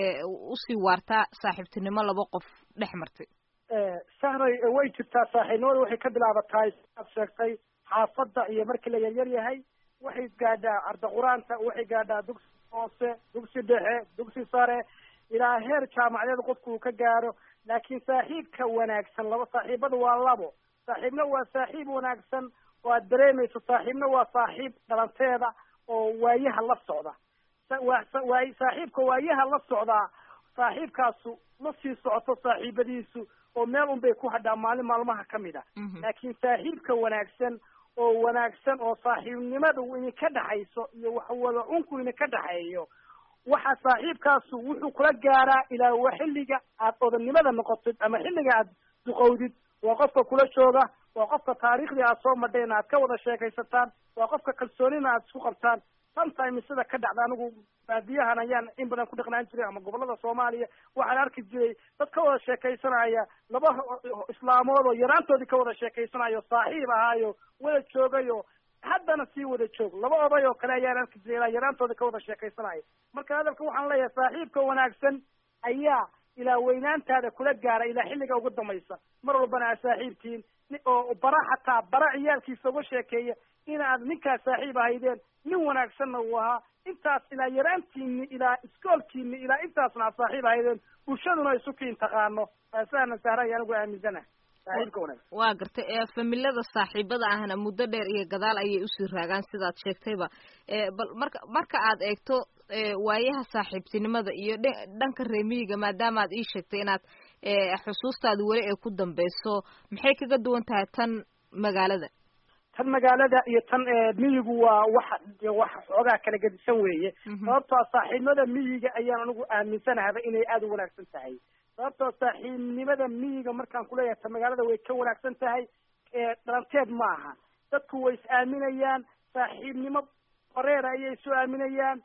[SPEAKER 10] usii waartaa saaxiibtinimo laba qof dhex martay
[SPEAKER 11] sahray way jirtaa saaxiibnimada waxay ka bilaabataa aad sheegtay xaafadda iyo markii la yaryar yahay waxay gaadhaa arda qur-aanta waxay gaadhaa dugsi hoose dugsi dhexe dugsi sare ilaa heer jaamacadeed qofku uu ka gaaro laakiin saaxiibka wanaagsan laba saaxiibada waa labo saaxiibna waa saaxiib wanaagsan oo aad dareemayso saaxiibna waa saaxiib dhalanteeda oo waayaha la socda waa saaxiibka waayaha la socdaa saaxiibkaasu ma sii socoto saaxiibadiisu oo meel un bay ku hadhaa maalin maalmaha ka mid a laakiin saaxiibka wanaagsan oo wanaagsan oo saaxiibnimada idinka dhexayso iyo waxwada cunku idinka dhexeeyo waxa saaxiibkaasu wuxuu kula gaaraa ilaa wa xilliga aad odannimada noqotid ama xilliga aad duqowdid waa qofka kula jooga waa qofka taariikhdii aad soo madheen aad ka wada sheekaysataan waa qofka kalsoonina aad isku qabtaan sometimes sida ka dhacda anigu baadiyahan ayaan in badan ku dhaqnaan jiray ama gobolada soomaaliya waxaan arki jiray dad ka wada sheekaysanaya laba islaamood oo yaraantoodii ka wada sheekaysanayo saaxiib ahaayo wada joogayo haddana sii wada joog laba oday oo kale ayaan arki jiray ilaa yaraantooda ka wada sheekaysanaya marka hadalka waxaan leeyahay saaxiibka wanaagsan ayaa ilaa weynaantaada kula gaara ilaa xilliga ugu dambaysa mar walbana aad saaxiibtihiin oo bara xataa bara ciyaalkiisa uga sheekeeya inaad ninkaas saaxiib ahaydeen nin wanaagsanna uu ahaa intaas ilaa yaraantiini ilaa iskoolkiini ilaa intaasna aad saaxiib ahaydeen bulshaduna isu kiin taqaano taasaana sahray anigu aaminsanaha saaxiibka wanaagsan
[SPEAKER 10] waa gartay ee familada saaxiibada ahna muddo dheer iyo gadaal ayay usii raagaan sidaad sheegtayba bal marka marka aad eegto waayaha saaxiibtinimada iyo dhanka reemiyiga maadaama aad ii sheegtay inaad xusuustaada weli ay ku dambeyso maxay kaga duwan tahay tan magaalada
[SPEAKER 11] tan magaalada iyo tan miyigu waa wax wax xoogaa kala gedisan weeye sababtoo saaxiibnimada miyiga ayaan anigu aaminsanahaba inay aada u wanaagsan tahay sababtoo saaxiibnimada miyiga markaan kuleeyahay tan magaalada way ka wanaagsan tahay dhalanteed ma aha dadku way is aaminayaan saaxiibnimo bareera ayay isu aaminayaan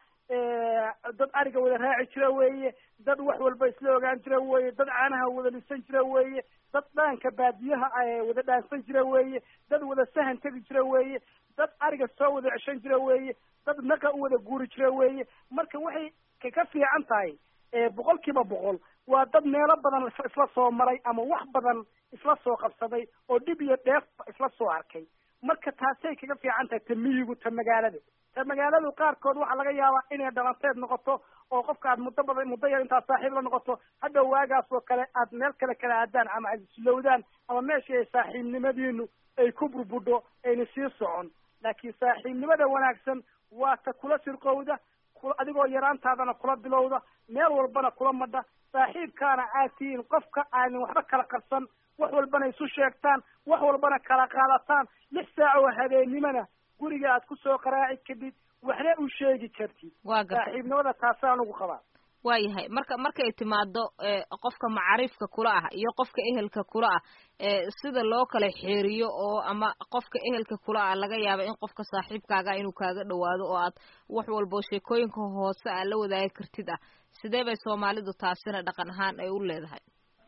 [SPEAKER 11] dad ariga wada raaci jira weeye dad wax walba isla ogaan jira weeye dad caanaha wada lisan jira weeye dad dhaanka baadiyaha wada dhaansan jira weeye dad wada sahan tegi jira weeye dad ariga soo wada ceshan jira weeye dad naqa u wada guuri jira weeye marka waxay ka fiican tahay boqol kiiba boqol waa dad meelo badan isla soo maray ama wax badan isla soo qabsaday oo dhib iyo dheef isla soo arkay marka taasay kaga fiican tahay ta miyigu ta magaalada ta magaaladu qaarkood waxaa laga yaabaa inay dhalanteed noqoto oo qofka aad muddo badan muddo yar intaad saaxiib la noqoto hadda waagaas oo kale aad meel kale kala aadaan ama aad islowdaan ama meeshii ay saaxiibnimadiinu ay ku burbudho ayna sii socon laakiin saaxiibnimada wanaagsan waa ta kula sirqowda adigoo yaraantaadana kula bilowda meel walbana kula madha saaxiibkaana aad tihiin qofka aanin waxba kala qarsan wax walbana isu sheegtaan wax walbana kala qaadataan lix saac oo habeennimona guriga aad kusoo qaraaci kadib waxna u sheegi kartid saaxiibnimada taasaan ugu qabaa
[SPEAKER 10] waayahay marka markay timaado qofka macaariifka kula ah iyo qofka ehelka kula ah sida loo kala xeeriyo oo ama qofka ehelka kula ah laga yaaba in qofka saaxiibkaaga inuu kaaga dhawaado oo aad wax walbo sheekooyinka hoose aad la wadaagi kartid ah sidee bay soomaalidu taasina dhaqan ahaan ay u leedahay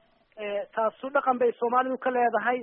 [SPEAKER 11] taasu dhaqan bay soomaalidu ka leedahay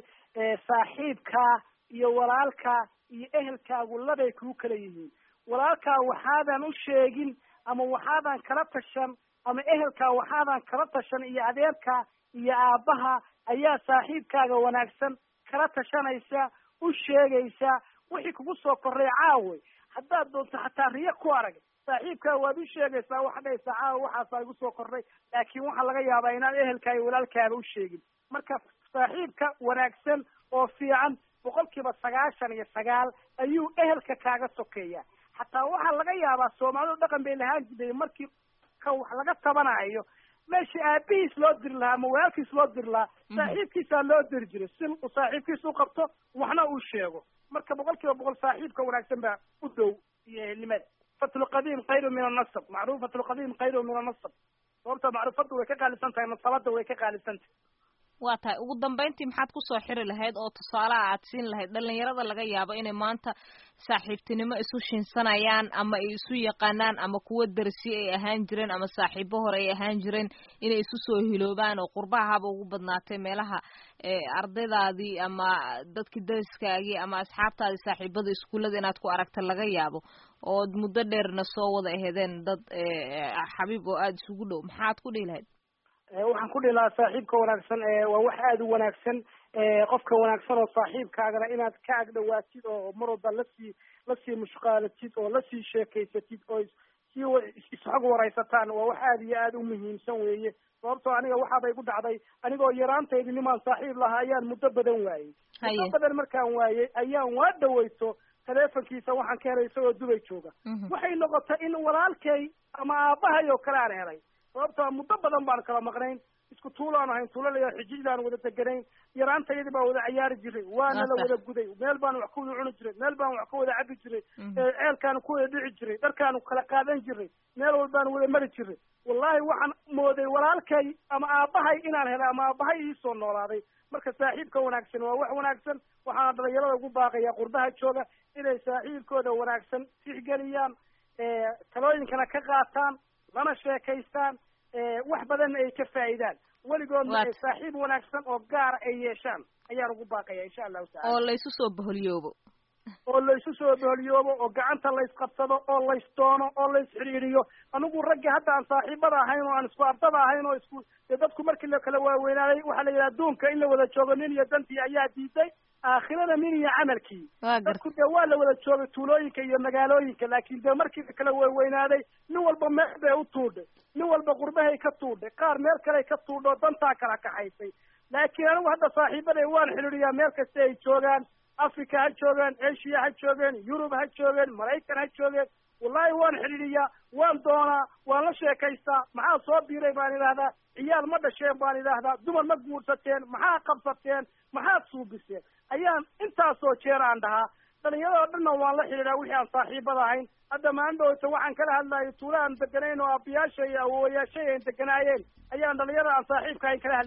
[SPEAKER 11] saaxiibkaa iyo walaalkaa iyo ehelkaagu labay kuu kala yihiin walaalkaa waxaadan u sheegin ama waxaadan kala tashan ama ehelkaa waxaadan kala tashan iyo adeerkaa iyo aabbaha ayaa saaxiibkaaga wanaagsan kala tashanaysa u sheegaysa wixii kugu soo korray caawe haddaad doonto xataa riyo ku arag saaxiibkaa waad u sheegaysaa waxa dhahaysaa caawa waxaasaa igu soo korray laakiin waxaa laga yaabaa inaad ehelkaa iyo walaalkaaba u sheegin marka saaxiibka wanaagsan oo fiican boqol kiiba sagaashan iyo sagaal ayuu ehelka kaaga sokeeya xataa waxaa laga yaabaa soomaalidu dhaqan bay lahaan jiray markii ka wax laga tabanayo meeshii aabihiis loo diri lahaa ama walaalkiis loo diri lahaa saaxiibkiisaa loo diri jiray si uu saaxiibkiis u qabto waxna uu sheego marka boqol kiiba boqol saaxiibka wanaagsan baa u dhow iyo ehelnimada fatlu qadiim khayru min annasab macruufatu lqadiim khayru min annasab sababta macruufadu way ka qaalisan tahay nasabada way ka qaalisan tahay
[SPEAKER 10] waa tahay ugu dambeyntii maxaad kusoo xiri lahayd oo tusaalaha aad siin lahayd dhalinyarada laga yaabo inay maanta saaxiibtinimo isu shinsanayaan ama ay isu yaqaanaan ama kuwo darsi ay ahaan jireen ama saaxiibo hore ay ahaan jireen inay isu soo hiloobaan oo qurbaha haba ugu badnaatay meelaha ardaydaadii ama dadkii dariskaagii ama asxaabtaadii saaxiibada iskuullada inaad ku aragta laga yaabo ood muddo dheerna soo wada ahedeen dad xabiib oo aada isugu dhow maxaad ku dhihi lahayd
[SPEAKER 11] waxaan ku dhihi lahaa saaxiibka wanaagsan waa wax aada u wanaagsan qofka wanaagsan oo saaxiibkaagana inaad ka agdhawaatid oo mar walba lasii lasii mushqaalatid oo lasii sheekaysatid oo sii isxog waraysataan waa wax aada iyo aada u muhiimsan weeye sababtoo aniga waxaabay ku dhacday anigoo yaraantaydi nimaan saaxiib lahaa ayaan muddo badan waayey muddo badan markaan waayey ayaan waa dhaweyto telefonkiisa waxaan ka helay isagoo dubay jooga waxay noqotay in walaalkay ama aabahay oo kale aan helay sababtoo muddo badan baan kala maqnayn isku tuulaan ahayn tuulalayaa xijidaan wada deganayn yaraantayadii baan wada cayaari jiray waana la wada guday meel baan wax ka wada cuni jiray meel baan wax ka wada cabi jiray ceelkaanu ku wada dhici jiray dharkaanu kala qaadan jiray meel walbaanu wada mari jiray wallahi waxaan mooday walaalkay ama aabahay inaan helay ama aabahay iisoo noolaaday marka saaxiibka wanaagsan waa wax wanaagsan waxaana dhalinyarada ugu baaqaya qurbaha jooga inay saaxiibkooda wanaagsan tixgeliyaan talooyinkana ka qaataan lana sheekaystaan wax badanna ay ka faa'idaan weligoodna ay saaxiib wanaagsan oo gaara ay yeeshaan ayaan ugu baaqaya insha allahu tacala
[SPEAKER 10] oo laysu soo baholyoobo
[SPEAKER 11] oo laysu soo baholyoobo oo gacanta laysqabsado oo laysdoono oo lays xidhiidhiyo anigu raggi hadda aan saaxiibada ahayn oo aan isku ardada ahayn oo isku dee dadku markii la kala waaweynaaday waxaa la yidhaha adduunka in la wada joogo nin iyo dantii ayaa diiday aakhirada nin iyo camalkii dadku dee waa la wada joogay tuulooyinka iyo magaalooyinka laakin dee markii la kala waaweynaaday nin walba meel bay u tuudhay nin walba qurbahay ka tuudhay qaar meel kaley ka tuudho dantaa kala kaxaysay laakiin anigu hadda saaxiibaday waan xidhiidhiyaa meel kasta ay joogaan africa ha joogaan asia ha joogeen yurub ha joogeen maraykan ha joogeen wallahi waan xidhiidhiyaa waan doonaa waan la sheekaystaa maxaa soo biiray baan idhaahdaa ciyaal ma dhasheen baan idhaahdaa dumar ma guursateen maxaa qabsateen maxaad suubiseen ayaan intaasoo jeer aan dhahaa dhalinyarada o dhanna waan la xidhiidhaa wixii aan saaxiibada ahayn hadda maandhowta waxaan kala hadlayay tuula aan deganayn oo aabayaasha iyo awowayaashay aan deganaayeen ayaan dhalinyarada aan saaxiibka ahayn kala hadlayn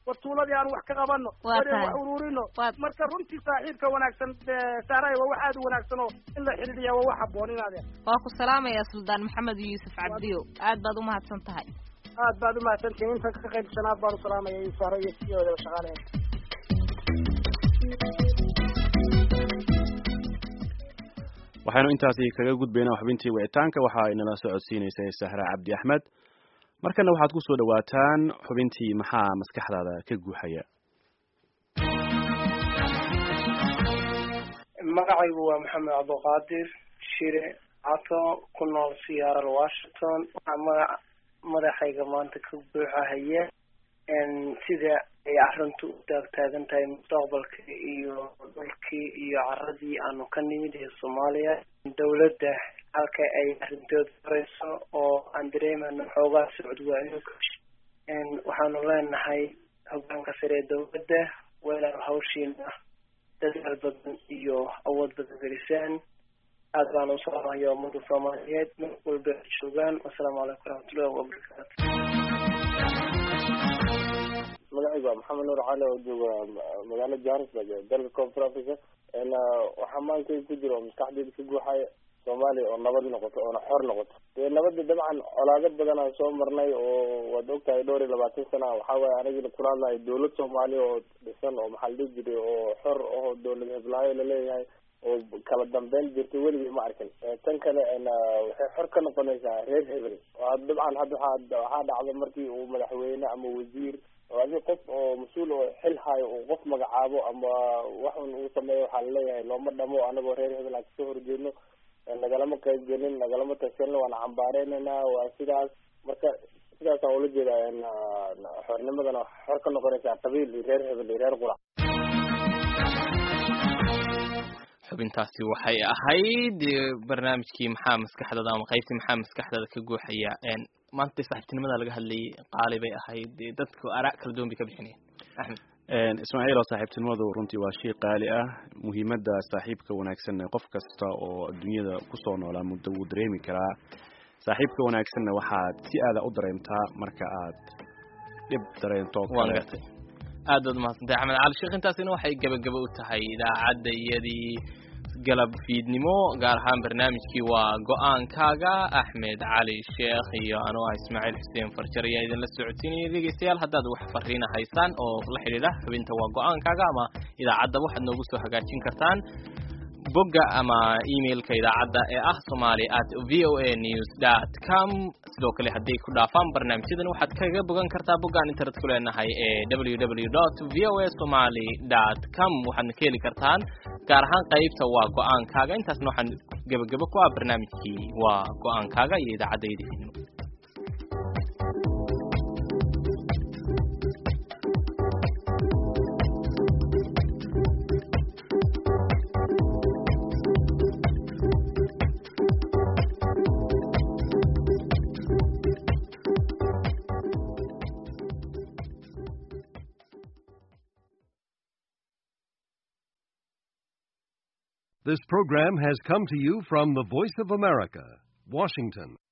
[SPEAKER 11] war tuuladii aan wax ka qabano
[SPEAKER 10] Waa
[SPEAKER 11] war
[SPEAKER 10] tahay.
[SPEAKER 11] wax ururino marka runtii saaxiibka wanaagsan eh, saaray waa wax aad u wanaagsan oo in la xidhiidhiya waa wax habboon inaad
[SPEAKER 10] waa ku salaamayaa suldaan maxamed yuusuf cabdiyo aad baad umahadsan tahay
[SPEAKER 11] aad baad umahadsantihin inta ka qaybsanaad baan u salaamaya iyo sahro iyo siyoodaba shaqaalaheed
[SPEAKER 1] waxaynu intaasi kaga gudbaynaa xubintii wicitaanka waxa ay nala socodsiinaysay sahra cabdi axmed markana waxaad ku soo dhawaataan xubintii maxaa maskaxdaada ka guuxaya
[SPEAKER 15] magacaygu waa maxamed cabdiqaadir shire cato ku nool siyaaral washington waxaa magac madaxayga maanta ka buuxahaya sida ay arrintu u taagtaagan tahay mustaqbalka iyo dhulkii iyo caradii aanu ka nimid ee soomaaliya dowladda halka ay arrintooda horeyso oo aan dareemano xoogaa socod waa inuu waxaanu leenahay hogaanka sare ee dowladda weelaan hawshiina dadaal badan iyo awood badan gelisaan aad baan u salaamaya ummada soomaaliyeed meel walba ay joogaan wasalaamu calaykum waraxmatullahi wabarakaatu
[SPEAKER 16] magacaygu waa maxamed nuur cali oo jooga magaalada johannesburg ee dalka koonfur africa waxaa maankay ku jira oo maskaxdeeda ka guuxaya soomaaliya oo nabad noqoto oona xor noqoto dee nabada dabcan colaado badan aan soo marnay oo waad ogtahay dhowr iyo labaatan sana waxaa waaye anigina kula hadlahay dowlad soomaaliya oo dhisan oo maxaa la dhihi jiray oo xor oo dowlad heblaayo laleeyahay oo kala dambeyn jirtay weligay ma arkin tan kale waxay xor ka noqonaysaa reer hebel oo dabcan hadda waxaa waxaa dhacda markii uu madaxweyne ama wasiir oo adi qof oo mas-uul oo xil hayo uu qof magacaabo ama waxun uu sameeyo waxaa laleeyahay looma dhamo anagoo reer hebel aan kasoo horjeedno nagalama qayb gelin nagalama tashanin waana cambaareynayna waa sidaas marka sidaasaan ula jeeda xornimadana xor ka noqonaysaa qabiil iyo reer hebel iyo reer qurac
[SPEAKER 2] xubintaasi waxay ahayd barnaamijkii maxaa maskaxdada ama qaybtii maxaa maskaxdada ka guuxaya maanta saaxiibtinimada laga hadlayay qaali bay ahayd dadku araa kala duwan bay ka bixinayeen axmed
[SPEAKER 1] ismaaciil oo saaxiibtinimadu runtii waa shay qaali ah muhiimadda saaxiibka wanaagsanna qof kasta oo adduunyada kusoo noolaa muddo wuu dareemi karaa saaxiibka wanaagsanna waxaad si aada u dareemtaa marka aad dhib dareento
[SPEAKER 2] waan gartay aad baad umahadsantahay axmed cali sheekh intaasina waxay gebagaba u tahay idaacadda iyadii galab fiidnimo gaar ahaan barnaamijkii waa go-aankaaga axmed cali sheekh iyo anuu ah ismaaciil xuseen farjar ayaa idinla socodsiinaya dhegeystayaal haddaad wax fariina haysaan oo la xidhiidha xubinta waa go-aankaaga ama idaacaddaba waxaad noogu soo hagaajin kartaan bogga ama emailka idaacadda ee ah somali at v o a news dot com sidoo kale hadday ku dhaafaan barnaamijyadan waxaad kaga bogan kartaa boggaan internet ku leenahay ee w w dot v o a somaly dot com waxaadna ka heli kartaan gaar ahaan qaybta waa go-aankaaga intaasna waxaan gebagabo ku ah barnaamijkii waa go-aankaaga iyo idaacadda idinno
[SPEAKER 17] This program has come to you from the Voice of America, Washington.